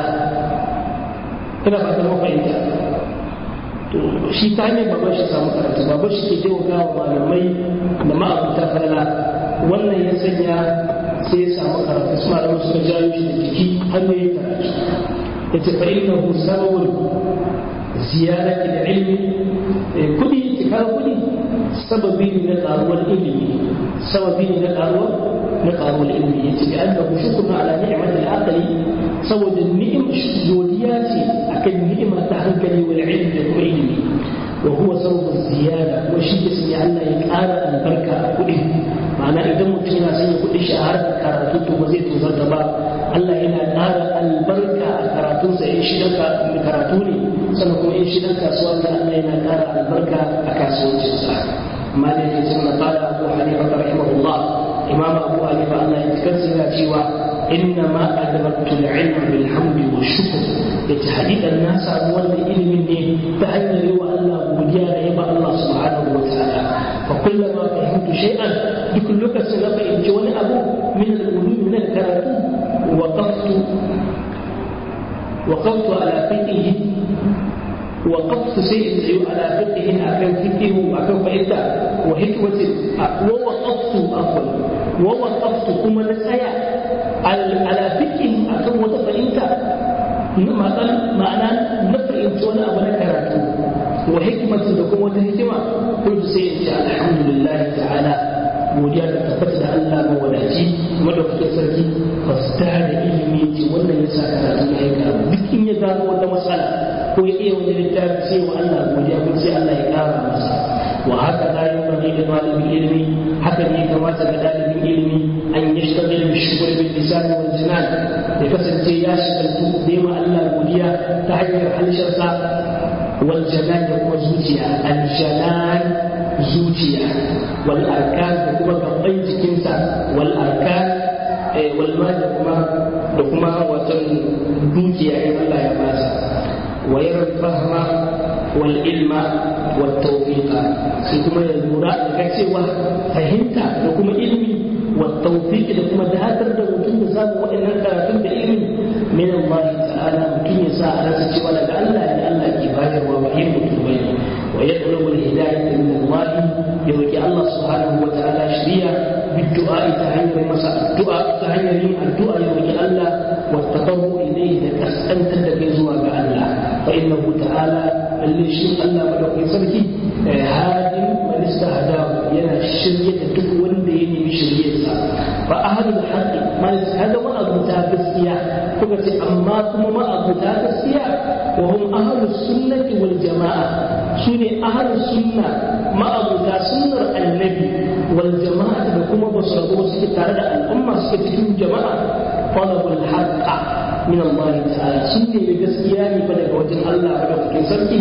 ina ba ta mafahimta to shi ta hanyar baban shi samu karatu baban shi ke taimaka wa malamai da ma'abuta falala wannan ya sanya sai ya samu karatu su malamu suka jayo shi da jiki har ya yi karatu ya ce fa inna hu sababun ziyarati da ilmi kudi tikar kudi sababi ne na karuwar ilimi sababi ne na karuwar na karuwar ilimi ya ce an da shukrun ala ni'mat al-aqli saboda ni'im godiya ce akan ni'ima ta hankali wal ilmi da kuma ilimi وهو سبب الزيادة وشيء اسمي الله يقال البركة كله معنى إذا متنا سي كل شهر كراتو تبزيت وزرت با الله ينا قال البركة كراتو سي شدك كراتوني سنكون إن شدك سؤال الله ينا قال البركة أكاسون جزاء ما الذي سمى قال أبو حنيفة رحمه الله إمام أبو حنيفة الله يتكسر شيوا إنما أدركت العلم بالحمد والشكر يتحديد الناس أول علم تهيأ الله godiya da yaba Allah subhanahu wa ta'ala fa kullama fahimtu shay'an duk lokacin da fahimci wani abu min al-ulum min al-karatu waqaftu waqaftu ala fiqhihi وقفت شيء على فقه أكن فقه أكن فإنت وحكمة ووقفت عفوا ووقفت كما نسيا على فقه أكن وتفإنت ma'ana na fahimci wani abu na karatu wa hikimatu da kuma wata hikima kullu sai in ce alhamdulillah ta'ala godiya da tabbata da Allah ma wadaci madaukakin sarki fasta da ilimi ce wannan ya sa karatu ya yi karatu duk in ya gano wata matsala ko ya iya wani littafi sai wa Allah godiya ko sai Allah ya kara masa wa haka la yunbaghi li talibin ilmi haka ne kamata ga dalibin ilimi an yashtagil bi shukr bil lisan wal jinan ya kasance ya shagaltu da ma Allah godiya ta hanyar halshensa wal janan da kuma zuciya al janan zuciya wal arkan da kuma gaban jikinsa wal arkan wal mal da kuma da kuma watan dukiya in Allah ya basa wa yara fahma wal ilma wat tawfiqa sai kuma ya lura da cewa fahimta da kuma ilmi والتوفيق لكم دهاتر da mutum da samu waɗannan karatun da ilimi min Allah ta'ala mutum ya sa a rasa cewa daga Allah ne Allah ke bayarwa ba yin mutum bane wa yatlubu al-hidayah min Allah ya roki Allah subhanahu wa ta'ala shiriya بالدعاء تهيئ مسا الدعاء تهيئ الدعاء يوجي الله والتضرع إليه تسأل تدك زواج الله فإنه تعالى اللي شيء الله ولو يسرك هادم من استهداه ينا الشرية تكون ديني بشرية فأهل الحق ما هذا ما أبو تاكسيا فقط أما كما ما أبو تاكسيا وهم أهل السنة والجماعة سنة أهل السنة ما أبو سنة النبي والجماعة بكم بصروا سكتار الأمة سكتين جماعة طلب الحق من الله تعالى سنة بجسياني بدأ وجه الله بدأ في سرقي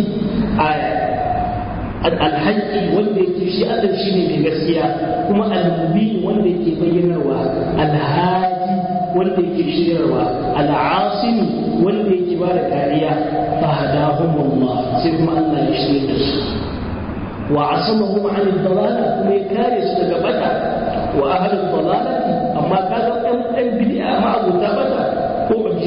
alhaƙi wanda yake shi Allah shi ne mai gaskiya kuma almubin wanda yake bayyanarwa alhaji wanda yake shiryarwa al'asimi wanda yake ba da kariya fa hadahum Allah sai kuma Allah ya shirye da su wa asamahum an dalala kuma ya kare su daga bata wa ahli dalalati amma kaga ɗan ɗan bid'a ma abuta bata ko ba ji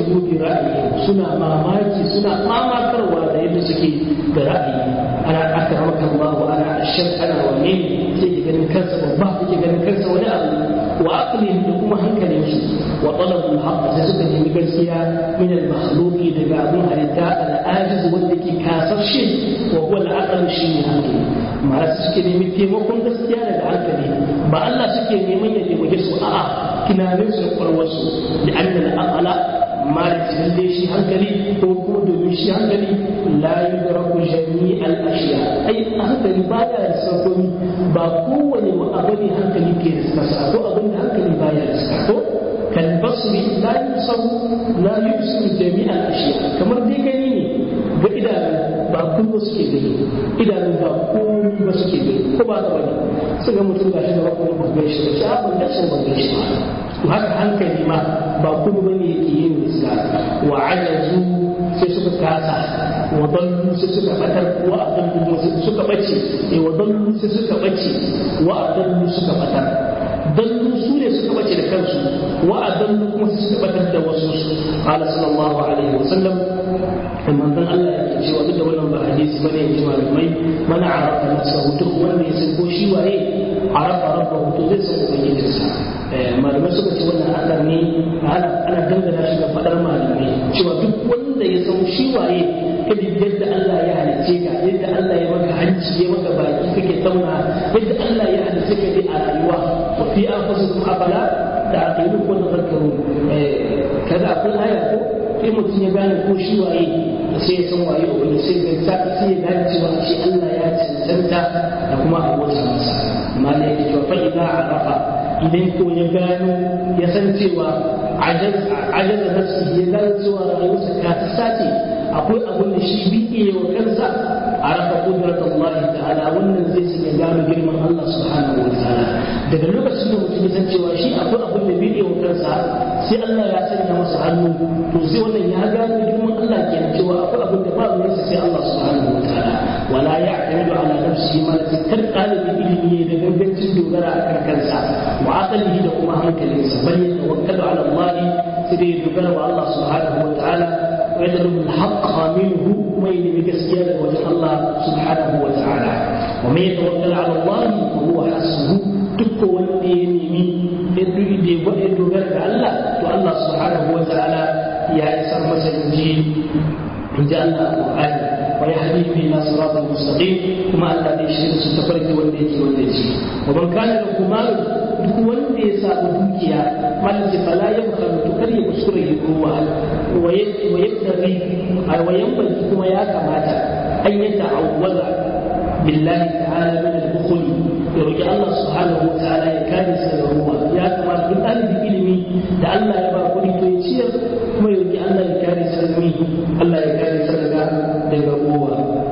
ujibu bi ra'ayi suna mamaki suna mamakarwa da yadda suke da ra'ayi ana akramaka Allah ana ashar ana wane sai ki ganin kansa babba sai ganin kansa wani abu wa aqlihim da kuma hankalin su wa talabul haqq sai suka nemi gaskiya min al makhluqi daga abun halitta al ajiz wanda ke kasashe wa huwa al aql shi ne hankali ma'ana suke nemi taimakon gaskiya daga hankali ba Allah suke neman ya taimake su a'a tunanin su da kwarwarsu da annal aqala malik lalle shi hankali ko kuma domin shi hankali la yudraku jami' al ashiya ai hankali baya da sarkomi ba kowane abu ne hankali ke da sasa ko abin da hankali baya da sasa ko kan basri la yusaru la yusiru jami' al ashiya kamar dai gani ne ga idanu ba kuma suke gani idanu ba komai ba suke gani ko ba ka bane sai ga mutum gashi da bakon ba ga shi da abin da sun ba shi ba to haka hankali ma ba kuma bane yake yin riska wa ajazu sai suka kasa wa dallu sai suka batar wa adallu sai suka bace eh wa dallu sai suka bace wa adallu suka batar dallu su ne suka bace da kansu wa adallu kuma sai suka batar da wasu qala sallallahu alaihi wa sallam manzon Allah ya ce wa duk da wannan ba hadisi bane ya ji malamai mana arafa nafsahu duk wanda ya san ko shi waye arafa rabbahu to zai san ubangijinsa malamai suka ce wannan Allah ne ana ana dangana shi ga fadar malamai cewa duk wanda ya san shi waye kada yadda Allah ya halice ka yadda Allah ya maka hanci ya maka baki kake tauna yadda Allah ya halice ka dai a rayuwa wa fi anfusikum afala ta'qilun wa tadhakkarun kaza akwai aya ko sai mutum ya gane ko shi waye sai ya san waye wanda sai ga ta sai ya gane cewa shi Allah ya cancanta da kuma abota masa amma da yake cewa fa idza arafa idan ko ya gano ya san cewa ajaz nafsi ya gano cewa rayuwarsa ka ta sace akwai abin da shi biye wa kansa arafa kudrat Allah ta'ala wannan zai san ya gano girman Allah subhanahu wa ta'ala daga lokacin da mutum ya san cewa shi akwai abin da biye wa kansa sai Allah ya sanya masa hannu to sai wannan ya gano girman Allah kenan cewa akwai abin da babu nasa sai Allah subhanahu wa ta'ala wala ya'tamidu ala nafsihi ma kar talibin ilimi da gangancin dogara a kan kansa wa aqlihi da kuma hankalinsa bal yatawakkalu ala Allah sai dai dogara wa Allah subhanahu wa ta'ala wa yadlubu al-haqqa minhu kuma yi bi gaskiya daga wajen Allah subhanahu wa ta'ala wa man yatawakkal ala Allah fa huwa hasbuhu duk wanda ya nemi ya dogara ga Allah to Allah subhanahu wa ta'ala ya isar masa inji inji Allah Qur'ani wa yahdi bi ila siratal mustaqim kuma Allah zai shirya su tafarki wanda yake wanda yake wa man kana lahu mal duk wanda ya samu dukiya malaka fala ya bukhari to kar ya kuskure ya ruwa wa yaktari wa yanbaghi kuma ya kamata an yata'awwaza billahi ta'ala min al-bukhul ya roki Allah subhanahu wa ta'ala ya kare sa daga ruwa ya kamata duk ɗalibin ilimi da Allah ya ba kuɗi to ya ciyar kuma ya roki Allah ya kare sa daga Allah ya kare sa daga daga ruwa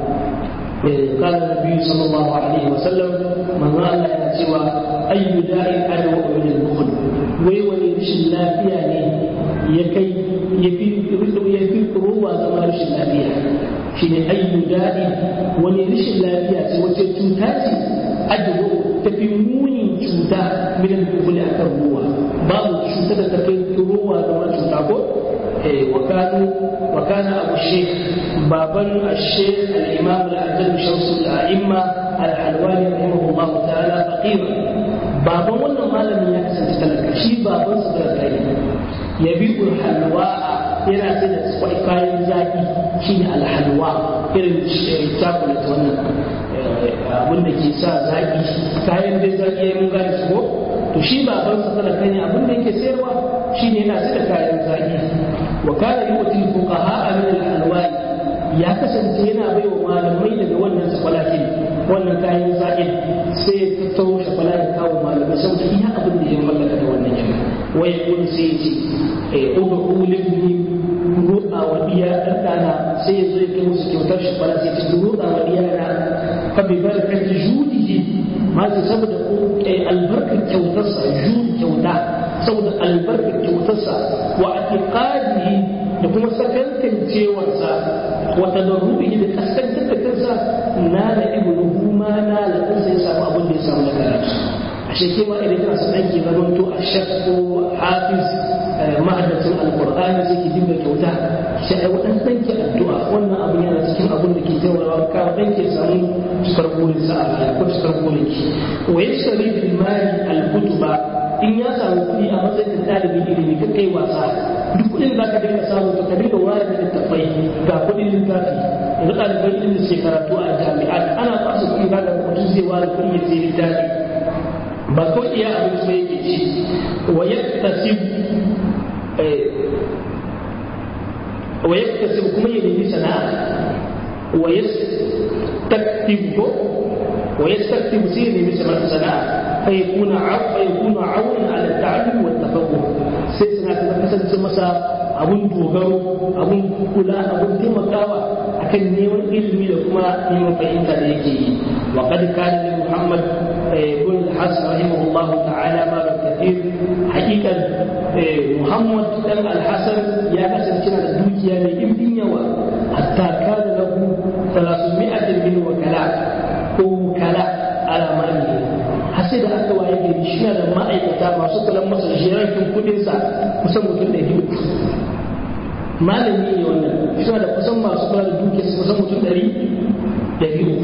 قال النبي صلى الله عليه وسلم من رأى الله سوى أي داء أدوى من البخل ويولي رش اللافية يكي يفي يفي روى زمان رش اللافية شيء أي داء ولي رش اللافية وتتوتاتي أدوى تفي موني توتا من البخل أكثر روى بعض الشوتات تفي روى زمان شوتاكو وكانوا وكان أبو الشيخ بابا الشيخ الإمام الأعزل شمس الأئمة الحلواني رحمه الله تعالى فقيرا بابا wannan malamin ya kasance talaka shi baban sa talaka ne ya bi halwa yana sai da kwai kayan zaki shine alhalwa irin chocolate wannan abin da ke sa zaki kayan dai zaki ya mun gane su ko to shi baban sa talaka ne abin da yake sayarwa shine yana sai da kayan zaki wa kana yu'ti fuqaha min al-alwani ya kasance yana bai wa malamai daga wannan sakwalakin wannan kayan za'in sai ya tattaro shakwala ya kawo malamai saboda iya abin da ya mallaka da wannan yana waya kun sai ya ce eh uga ulin ni roƙa wa diya ɗan ɗana sai ya zo ya kai musu kyautar shakwala sai ya ce roƙa wa diya na fa bi barakati judihi ma ce saboda albarkar kyautarsa judi kyauta saboda albarkar kyautarsa wa atiqadihi da kuma sakankancewarsa wata da rubihi da kaskantar da kansa na da ibnuhu ma na da kansa ya samu abin da ya samu na karatu ashe ke ma idan kana son ɗanki zamanto a shek ko hafiz ma'adacin alkur'ani sai ki dinga kyauta shi ai wadan danki addu'a wannan abu yana cikin abin da ke taimakawa ka dan ke samu cikar burin sa a ko cikar burin ki wa yashri bil mali al kutuba in ya samu kuɗi a matsayin ɗalibin ilimi ka kai wasa duk kuɗin da ka dinga samu to ka dinga ware da littattafai ga kuɗin littafi yanzu ɗaliban ilimi sai karatu a jami'a ana ba su kuɗi ba da mutum zai ware kuɗi ya sai littafi ba ko iya abin su yake ci wa yaktasib ويكتسب كما يلي سناء ويستكتب ويستكتب سيري مثل سناء فيكون عو فيكون عونا على التعلم والتفقه سيسنا كذا مسا abun dogaro abun kula abun taimakawa akan neman ilimi da kuma neman fahimta da yake yi wa qad kana li muhammad ibn al-hasan rahimahullah ta'ala ma kathir haqiqan muhammad dan al-hasan ya kasance da dukiya mai ɗimbin yawa hatta kana lahu 300 min wakala ko kala ala mali har sai da aka waye gari shi da ma'aikata masu kula masa jiragen kudinsa kusan mutum da biyu malami ne wannan suna da kusan masu kula da dukiyar su kusan mutum ɗari da biyu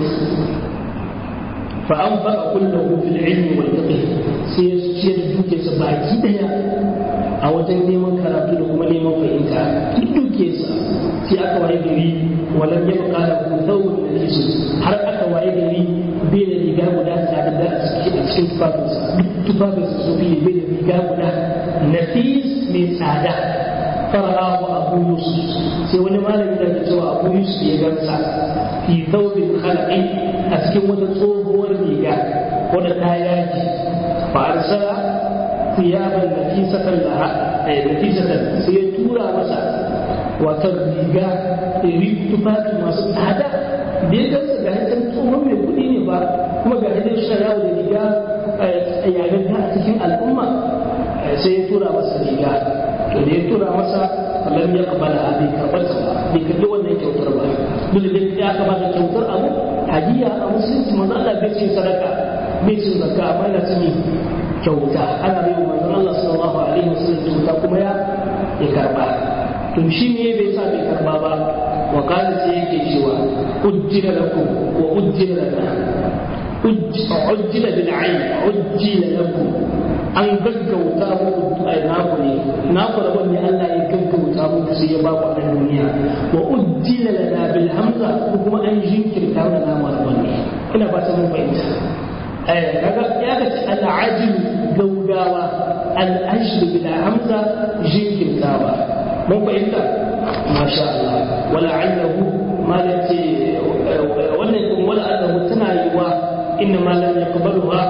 fa an faɗa kullahu fil ilmi wal fiqh sai ya ciyar da dukiyarsa baki daya a wajen neman karatu da kuma neman fahimta duk dukiyarsa sai aka waye gari walam yabqa lahu thawbun najisun har aka waye gari bai da riga guda tare da a cikin tufafinsa duk tufafinsa su biye bai da riga guda nafis mai tsada fara'ahu abu yusuf sai wani malami da ke cewa abu yusuf ya gamsa fi thawbin khalaqi a cikin wata tsohuwar riga wadda ta yaji fa arsala thiyaban nafisatan laha nafisatan sai ya tura masa wata riga tufafi masu tsada da ya gansa ga hidan tsohon mai kuɗi ne ba kuma ga hidan sharawa da riga yayin a cikin al'umma sai ya tura masa riga to da ya tura masa lam ya kabala bai karɓar ta ba bai karɓi wannan kyautar ba duk da ya kamata kyautar abu hadiya a musulunci manzo Allah bai ce sadaka bai ce zakka amma yana cin kyauta ana bai manzo Allah sallallahu alaihi wasallam kyauta kuma ya ya karba to shi ne bai sa bai karba ba wa kana sai yake cewa ujjila lakum wa ujjila lana ujjila bil ayn ujjila lakum an gaggauta muku ai naku ne naku rabon ne Allah ya gaggauta muku sai ya ba ku a duniya wa ujjila lana bil hamza ko kuma an jinkirta mana namu rabon ne ina ba ta mun fahimta eh kaga ya ga al-ajil gaugawa al-ajl bil hamza jinkirtawa mun fahimta masha Allah wala allahu malati wannan kuma wala allahu tana yiwa inna ma lam yaqbaluha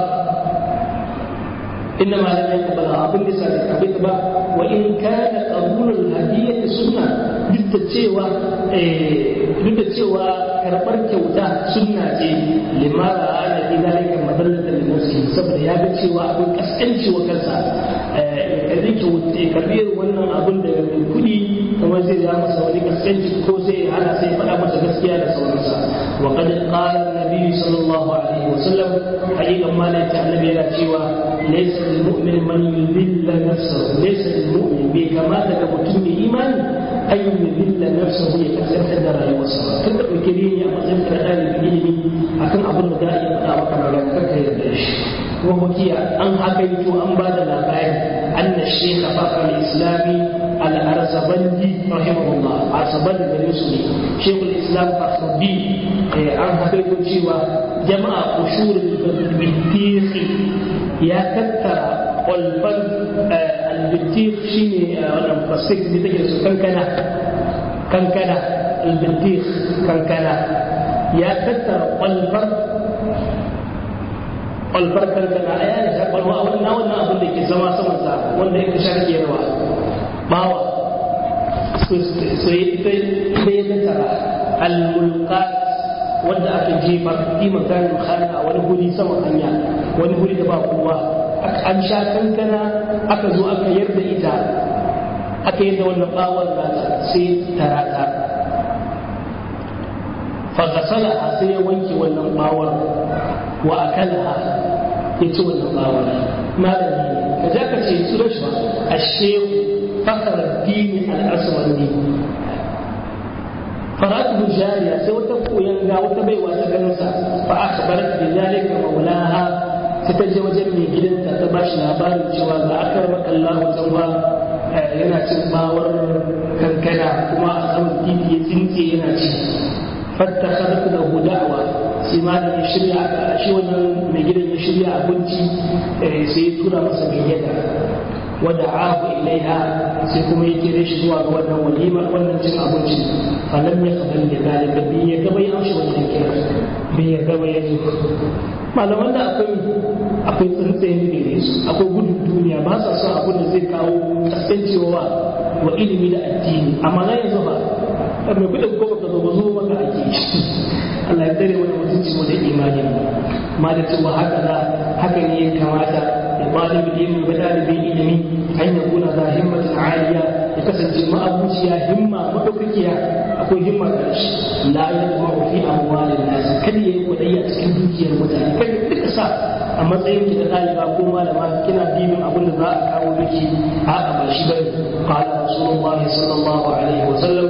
inna ma lam yaqbalha abin da sai ka bita ba wa in kana qabulul hadiyyah sunna duk da cewa duk da cewa karbar kyauta sunna ce limara ana idalika madallatan lil muslim saboda ya ga cewa abin kaskanci wa kansa kadai kyauta kabir wannan abin da mai kudi kuma zai ja masa wani kaskanci ko sai ana sai faɗa masa gaskiya da sauransa wa qad qala an-nabi sallallahu alaihi wa sallam haqiqan ma la ta'lamu yana cewa laysa lil mu'min man yudilla nafsahu laysa lil mu'min bai kamata ga mutum mai imani an yudilla nafsahu ya kasance da rayuwarsa kan da ɗauke ne a matsayin ka ɗalibin ilimi akan abin da za a iya faɗa maka magana kanka yarda shi kuma hukiya an hakaito an ba da labari أن الشيخ فخر الإسلامي الأرزبندي رحمه الله أرزبندي المسلم شيخ الإسلام فخر الدين عن حقيقة شيوا جمع قشور البطيخ يا كتر والفن البطيخ شيني أنا مفسك بتجلس كنكنا كنكنا البطيخ كنكنا يا كتر والفن albarkar da na aya ne shakwalwa a wannan wannan abin da ke zama saman sa wanda yake sharke yawa bawa so ita ita ya tattara al-mulqat wanda aka jefa fi makarin khana a wani guri sama hanya wani guri da ba kowa an sha kankana aka zo aka yarda ita aka yarda wannan bawar nata sai tarata fa gasala sai ya wanke wannan bawar wa akalaha ya ci wannan bawar malami ka ja ka ce su rashuwa a shehu fakar dini al'aswani faratu jariya sai wata koyan ga wata baiwa ta ganinsa fa aka bar da zalika maulaha sai ta je wajen mai gidanta ta bashi labarin cewa ga akar makallahu tanwa yana cin bawar kankana kuma a saman titi ya tsinke yana ci fatta harfi da hudawa sai ma da ya shirya shi wannan mai gidan ya shirya abinci sai ya tura masa mai yada wada ahu ilaiha sai kuma ya kire shi zuwa ga wannan walimar wannan cin abinci falam ya kabal da dalika bi ya gaba ya amshi wannan kira bi ya gaba ya ji malaman da akwai akwai tsantsayin gare su akwai gudun duniya ba sa son abin da zai kawo kasancewa wa ilimi da addini amma na yanzu ba mai kudin ko baka zo ba zo maka ake Allah ya tsare wani mutunci mu da imani ma da cewa haka da haka ne ya kamata da ɗalibin ilimi ba ɗalibin ilimi an ya kuna za himmatin aliya ya kasance ma'abuciya himma madaukakiya akwai himma da shi la ya kuma fi amwalin nasi kada ya yi kuɗi a cikin dukiyar mutane kada duka sa a matsayin ki da ɗaliba ko malama kina dibin abin da za a kawo miki a'a ba shi bane qala rasulullahi sallallahu alaihi wa sallam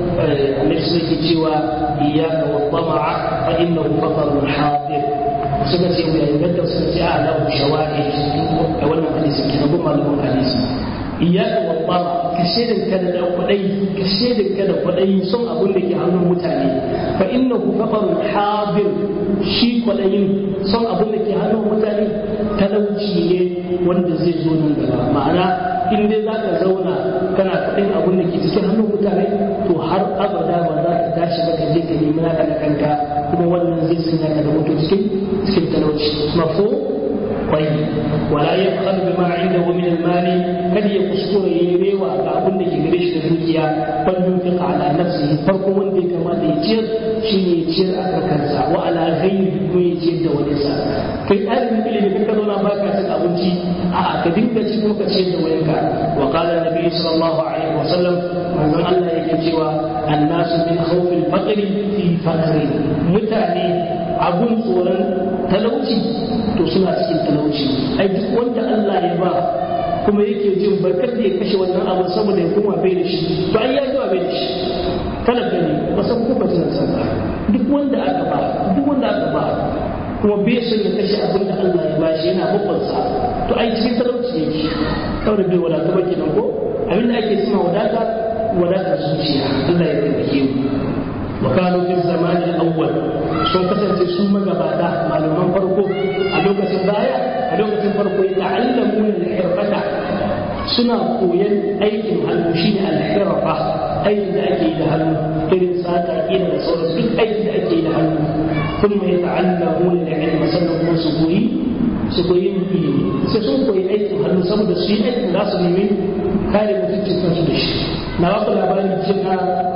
annabi sai ke cewa iyyaka wa tama'a fa innahu fatarun hadir suka ce ya inganta suka ce a lahu shawahid a wannan hadisi kenan ko malamin hadisi iyyaka wa tama'a ka shedin ka da kwadai ka shedin ka da kwadai son abin da ke hannun mutane fa innahu fatarun hadir shi kwadayin son abin da ke hannun mutane talauci ne wanda zai zo nan gaba ma'ana in dai za ka zauna kana kaɗin abin da ke cikin hannun mutane to har abada ba za ka tashi ba ka je ka nemi naka da kanka kuma wannan zai sanya ka da mutu cikin cikin talauci mafo kwai wala ya fara bi ma inda wa min al-mali kada ya kuskure ya rewa ga abin da ke gare shi da dukiya bal yunfiqa ala nafsihi farko wanda ya kamata ya ciyar shi ne ya ciyar a kansa wa ala ghairi ko ya ciyar da wani sa kai ɗalibin ilimi ka zauna ba ka cin abinci a ka dinga ci ko ka ciyar da wayanka wa qala nabi sallallahu alaihi wa sallam manzon Allah yake cewa annasu min khawfil faqri fi faqri mutane abun tsoron talauci to suna cikin talauci ai duk wanda Allah ya ba kuma yake jin barkar da ya kashe wannan abu saboda ya koma bai da shi to ai ya zuwa bai da shi talaka ne ba san ko ba san ba duk wanda aka ba duk wanda aka ba kuma bai son ya kashe abin da Allah ya bashi yana babbansa to ai cikin talauci yake kawai bai wadata ba kenan ko abin da ake cewa wadata wadatar zuciya Allah ya taimake mu وكانوا في الزمان الأول sun kasance su magabata malaman farko a lokacin baya a lokacin farko ya ta'allamu da hirfata suna koyan aikin hannu shi ne alhirfa aikin da ake yi da hannu irin sata kila da sauran duk aikin da ake yi da hannu kun mai ta'allamu da ilma sannan kuma su koyi su koyi ilimi sai sun koyi aikin hannu saboda su yi aikin za su nemi kare mutuncin kansu da shi na wasu labarin cewa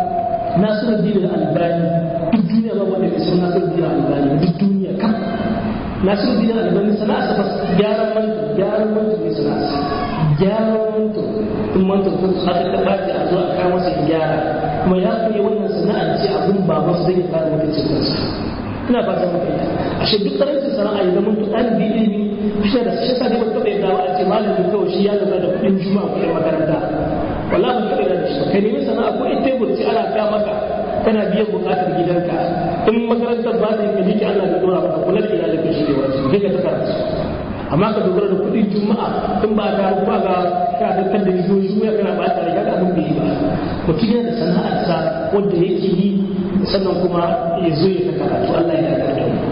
nasiru dinin albani duk duniya ba wanda ke san nasiru dinin albani duk duniya kam nasiru dinin albani sana'a sa gyaran manta gyaran manta ne sana'a sa gyaran manta in manta kun haka ta bata a zo a kawo masa gyara kuma ya koyi wannan sana'ar ce abun ba masu zai fara mutuncin kansa ina fata maka yi ashe duk karancin sana'a ya zama to ɗalibi ilimi shi da shi sa ne ba taɓa yadda a ce malami kawai shi ya lura da kuɗin juma'a kuɗin makaranta wallahi ba taɓa da shi ka nemi sana'a ko in tebur ce ana ka maka kana biyan buƙatar gidanka in makarantar ba ta yi kaji ki Allah ya dora maka kula da iyalinka shi ne wajibi kai ka ta karatu amma ka dogara da kuɗin juma'a in ba ka ba ga ka da kan da yiwu juma'a kana ba ta riga abin bai yi ba mutum yana da sana'arsa wanda yake yi sannan kuma ya zo ya ta karatu Allah ya karɓa mu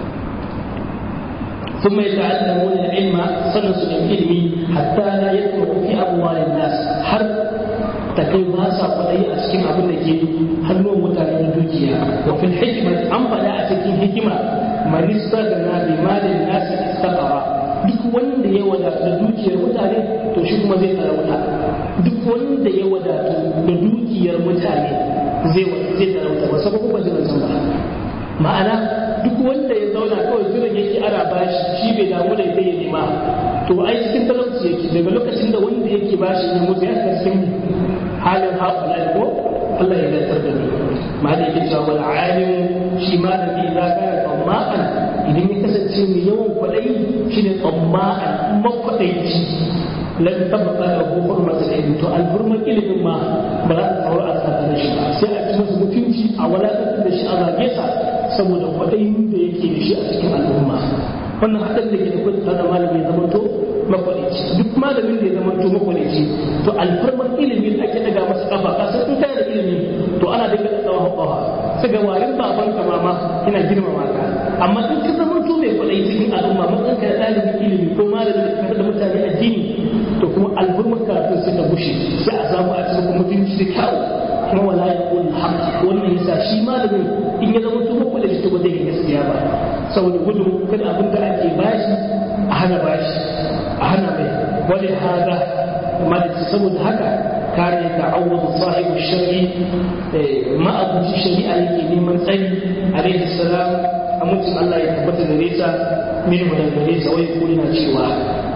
ثم يتعلمون العلم سنة العلم حتى لا يدخل في أموال الناس حرب تكي باسا قدي أسكن أبن لكي هنو متعلم دوجيا وفي الحكمة أم فلا أتكين حكمة من استغنى بمال الناس استقر duk wanda ya wadatu da dukiyar mutane to shi kuma zai talauta duk wanda ya wadatu da dukiyar mutane zai zai talauta ba saboda ba zai san ba ma'ana duk wanda ya zauna kawai jiran yake ana bashi shi bai damu da zai nema to ai cikin talauci yake daga lokacin da wanda yake bashi ya mutu ya cikin halin haƙula ko Allah ya zartar da ni ma da yake cewa wal alim shi ma da bi za ka tsamma'an idan ya kasance mai yawan kwaɗayi shine tsamma'an makwaɗaici lan tabbata da kofar masa da to alburman ilimin ma ba za ta tsaro a tsakanin shi ba sai a ci masa mutunci a wadatar da shi a zage sa saboda kwaɗayin da yake da shi a cikin al'umma wannan haɗin da ke da kwanta da malami ya zamanto makwalici duk malamin da ya zamanto makwalici to alfarman ilimin ake daga masa kafa kasar in kana da ilimi to ana daga da tsawon kafa sai ga warin baban ka mama ina girmama ka amma in ka zamanto mai kwalai cikin al'umma matsan ka da ɗalibin ilimi ko malamin da ka da mutane addini to kuma alfarman karatun suka bushe sai a samu a cikin mutunci da kyawu kuma wala ya kula haq wannan yasa shi malamin in ya zama to makwalici to ba zai gaskiya ba saboda gudun kada abin da ake bashi a hana bashi a hana mai wani haza malisi saboda haka kare ya ta'awwadu sahibu shari'i ma'abuci shari'a yake neman tsari alaihi salam amincin Allah ya tabbata da nesa min da gare sa wai kuri na cewa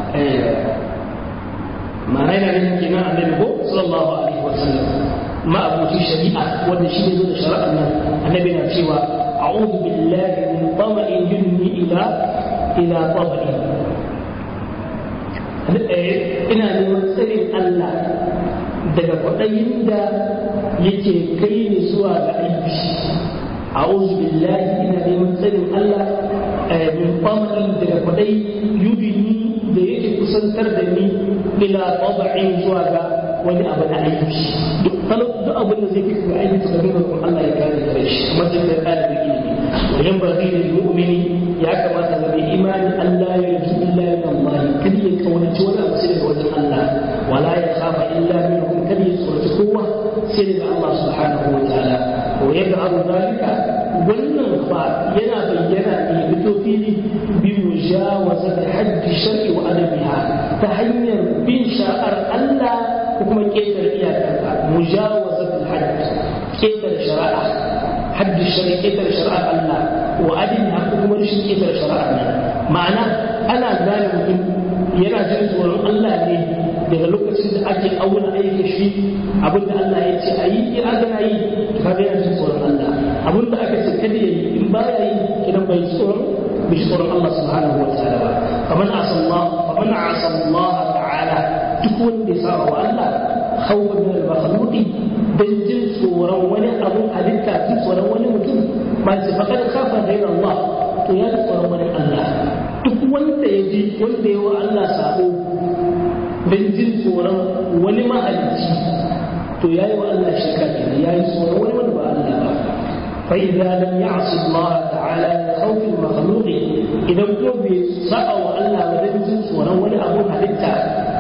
ma'ana yana nufin kenan annabi ko sallallahu alaihi wa sallam ma'abuci shari'a wanda shi ne zo da shari'ar nan annabi na cewa أعوذ بالله من طمع ينمي إلى إلى طمع ina neman tsarin Allah daga kwaɗayin da yake kai ni zuwa ga aiki a billahi ina neman tsarin Allah min kwamarin daga kwaɗayi yudini da yake kusantar da ni ila taba'in zuwa ga wani abu na aiki duk abin da zai kai ga aiki da nuna kuma Allah ya kare da shi mace da ɗalibin ilimi wajen ba zai da mu'mini ya kamata ga mai imani Allah ya yi illa min Allah kada ya kaunaci wani abu sai daga wajen Allah wala ya khafa illa minhum kada ya tsoraci kowa sai daga Allah subhanahu wa ta'ala wa yad'alu zalika wannan ba yana bayyana ne fito fili bi mujawazati hajji shar'i wa adabiha ta hanyar bin sha'ar Allah ko kuma ƙetare iyakarka mujawazatul hajj ƙetare shari'a hajji shari'a ƙetare shari'ar Allah wa adinha ko kuma rashin ƙetare shari'ar nan ma'ana ana gane mutum yana jin tsoron Allah ne daga lokacin da ake auna aikin shi abinda Allah ya ce a yi in aka yi ka ga yana jin tsoron Allah abinda aka ce kada ya yi in ba ya yi kidan bai tsoron bai tsoron Allah subhanahu wa ta'ala ba faman asallah faman asallah ta'ala duk wanda ya saba wa Allah khawfan min al-makhluqi dan jin tsoron wani abu halitta jin tsoron wani mutum ba sai faqad khafa ghayra Allah to ya ji tsoron wani Allah duk wanda ya ji wanda ya wa Allah sabo dan jin tsoron wani mahalicci to yayi wa Allah shirka kenan yayi tsoron wani wanda ba Allah ba فإذا لم يعص الله تعالى من خوف المخلوق إذا كنت سعى الله ولم جنس ولو أبو حدثة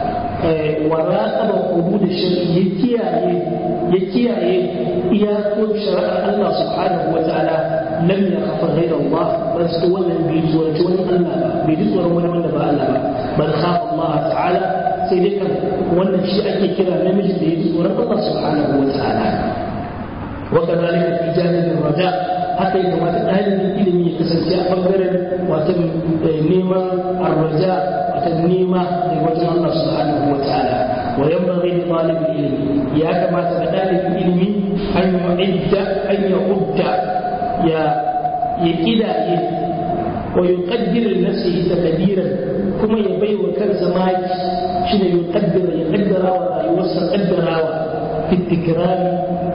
وراقب حدود الشرع يكياye يكياye iyakun shari'ar Allah subhanahu wa ta'ala lam yakhafa ghayra Allah bal su wannan bai tsoraci wani Allah ba bai ji tsoron wani wanda ba Allah ba bal khafa Allah ta'ala sai dai kan wannan shi ake kira namiji da ya ji tsoron Allah subhanahu wa ta'ala wa kadhalika fi janibi raja haka ya kamata ɗalibin ilimi ya kasance a ɓangaren wata neman arraja wata nema da wajen Allah subhanahu wa ta'ala wa yanbaghi li talib ilmi ya kamata ga ɗalibin ilimi an yu'idda an yu'udda ya ya kidaye wa yuqaddir li nafsihi taqdiran kuma ya bai wa kansa maki shine yuqaddir ya kaddara wa rayuwarsa kaddarawa fi tikrari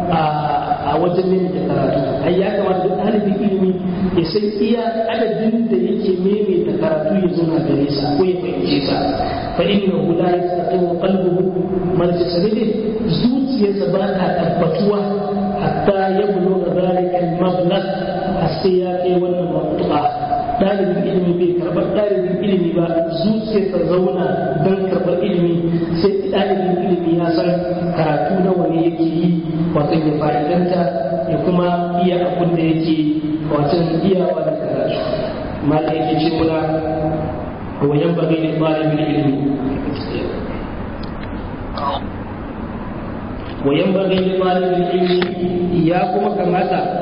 a wajen ne da karatu ai ya kamata duk ɗalibin ilimi ya san iya adadin da yake maimaita karatu ya zo na gare sa ko ya fahimce sa fa inna hu la yastaqimu qalbuhu man tasabidi zuciyarsa ba ta tabbatuwa hatta ya buluga zalika al-mablagh sai ya kai wannan matuƙa ɗalibin ilimi bai karɓar ɗalibin ilimi ba zuciyarsa zauna don karɓar ilimi sai ɗalibin ilimi ya san karatu nawa ne yake yi wato ya fa'idanta ya kuma iya abin da yake wato iyawa da karatu mala yake ce muna wayan bagai da ɗalibin ilimi wayan bagai da ɗalibin ilimi ya kuma kamata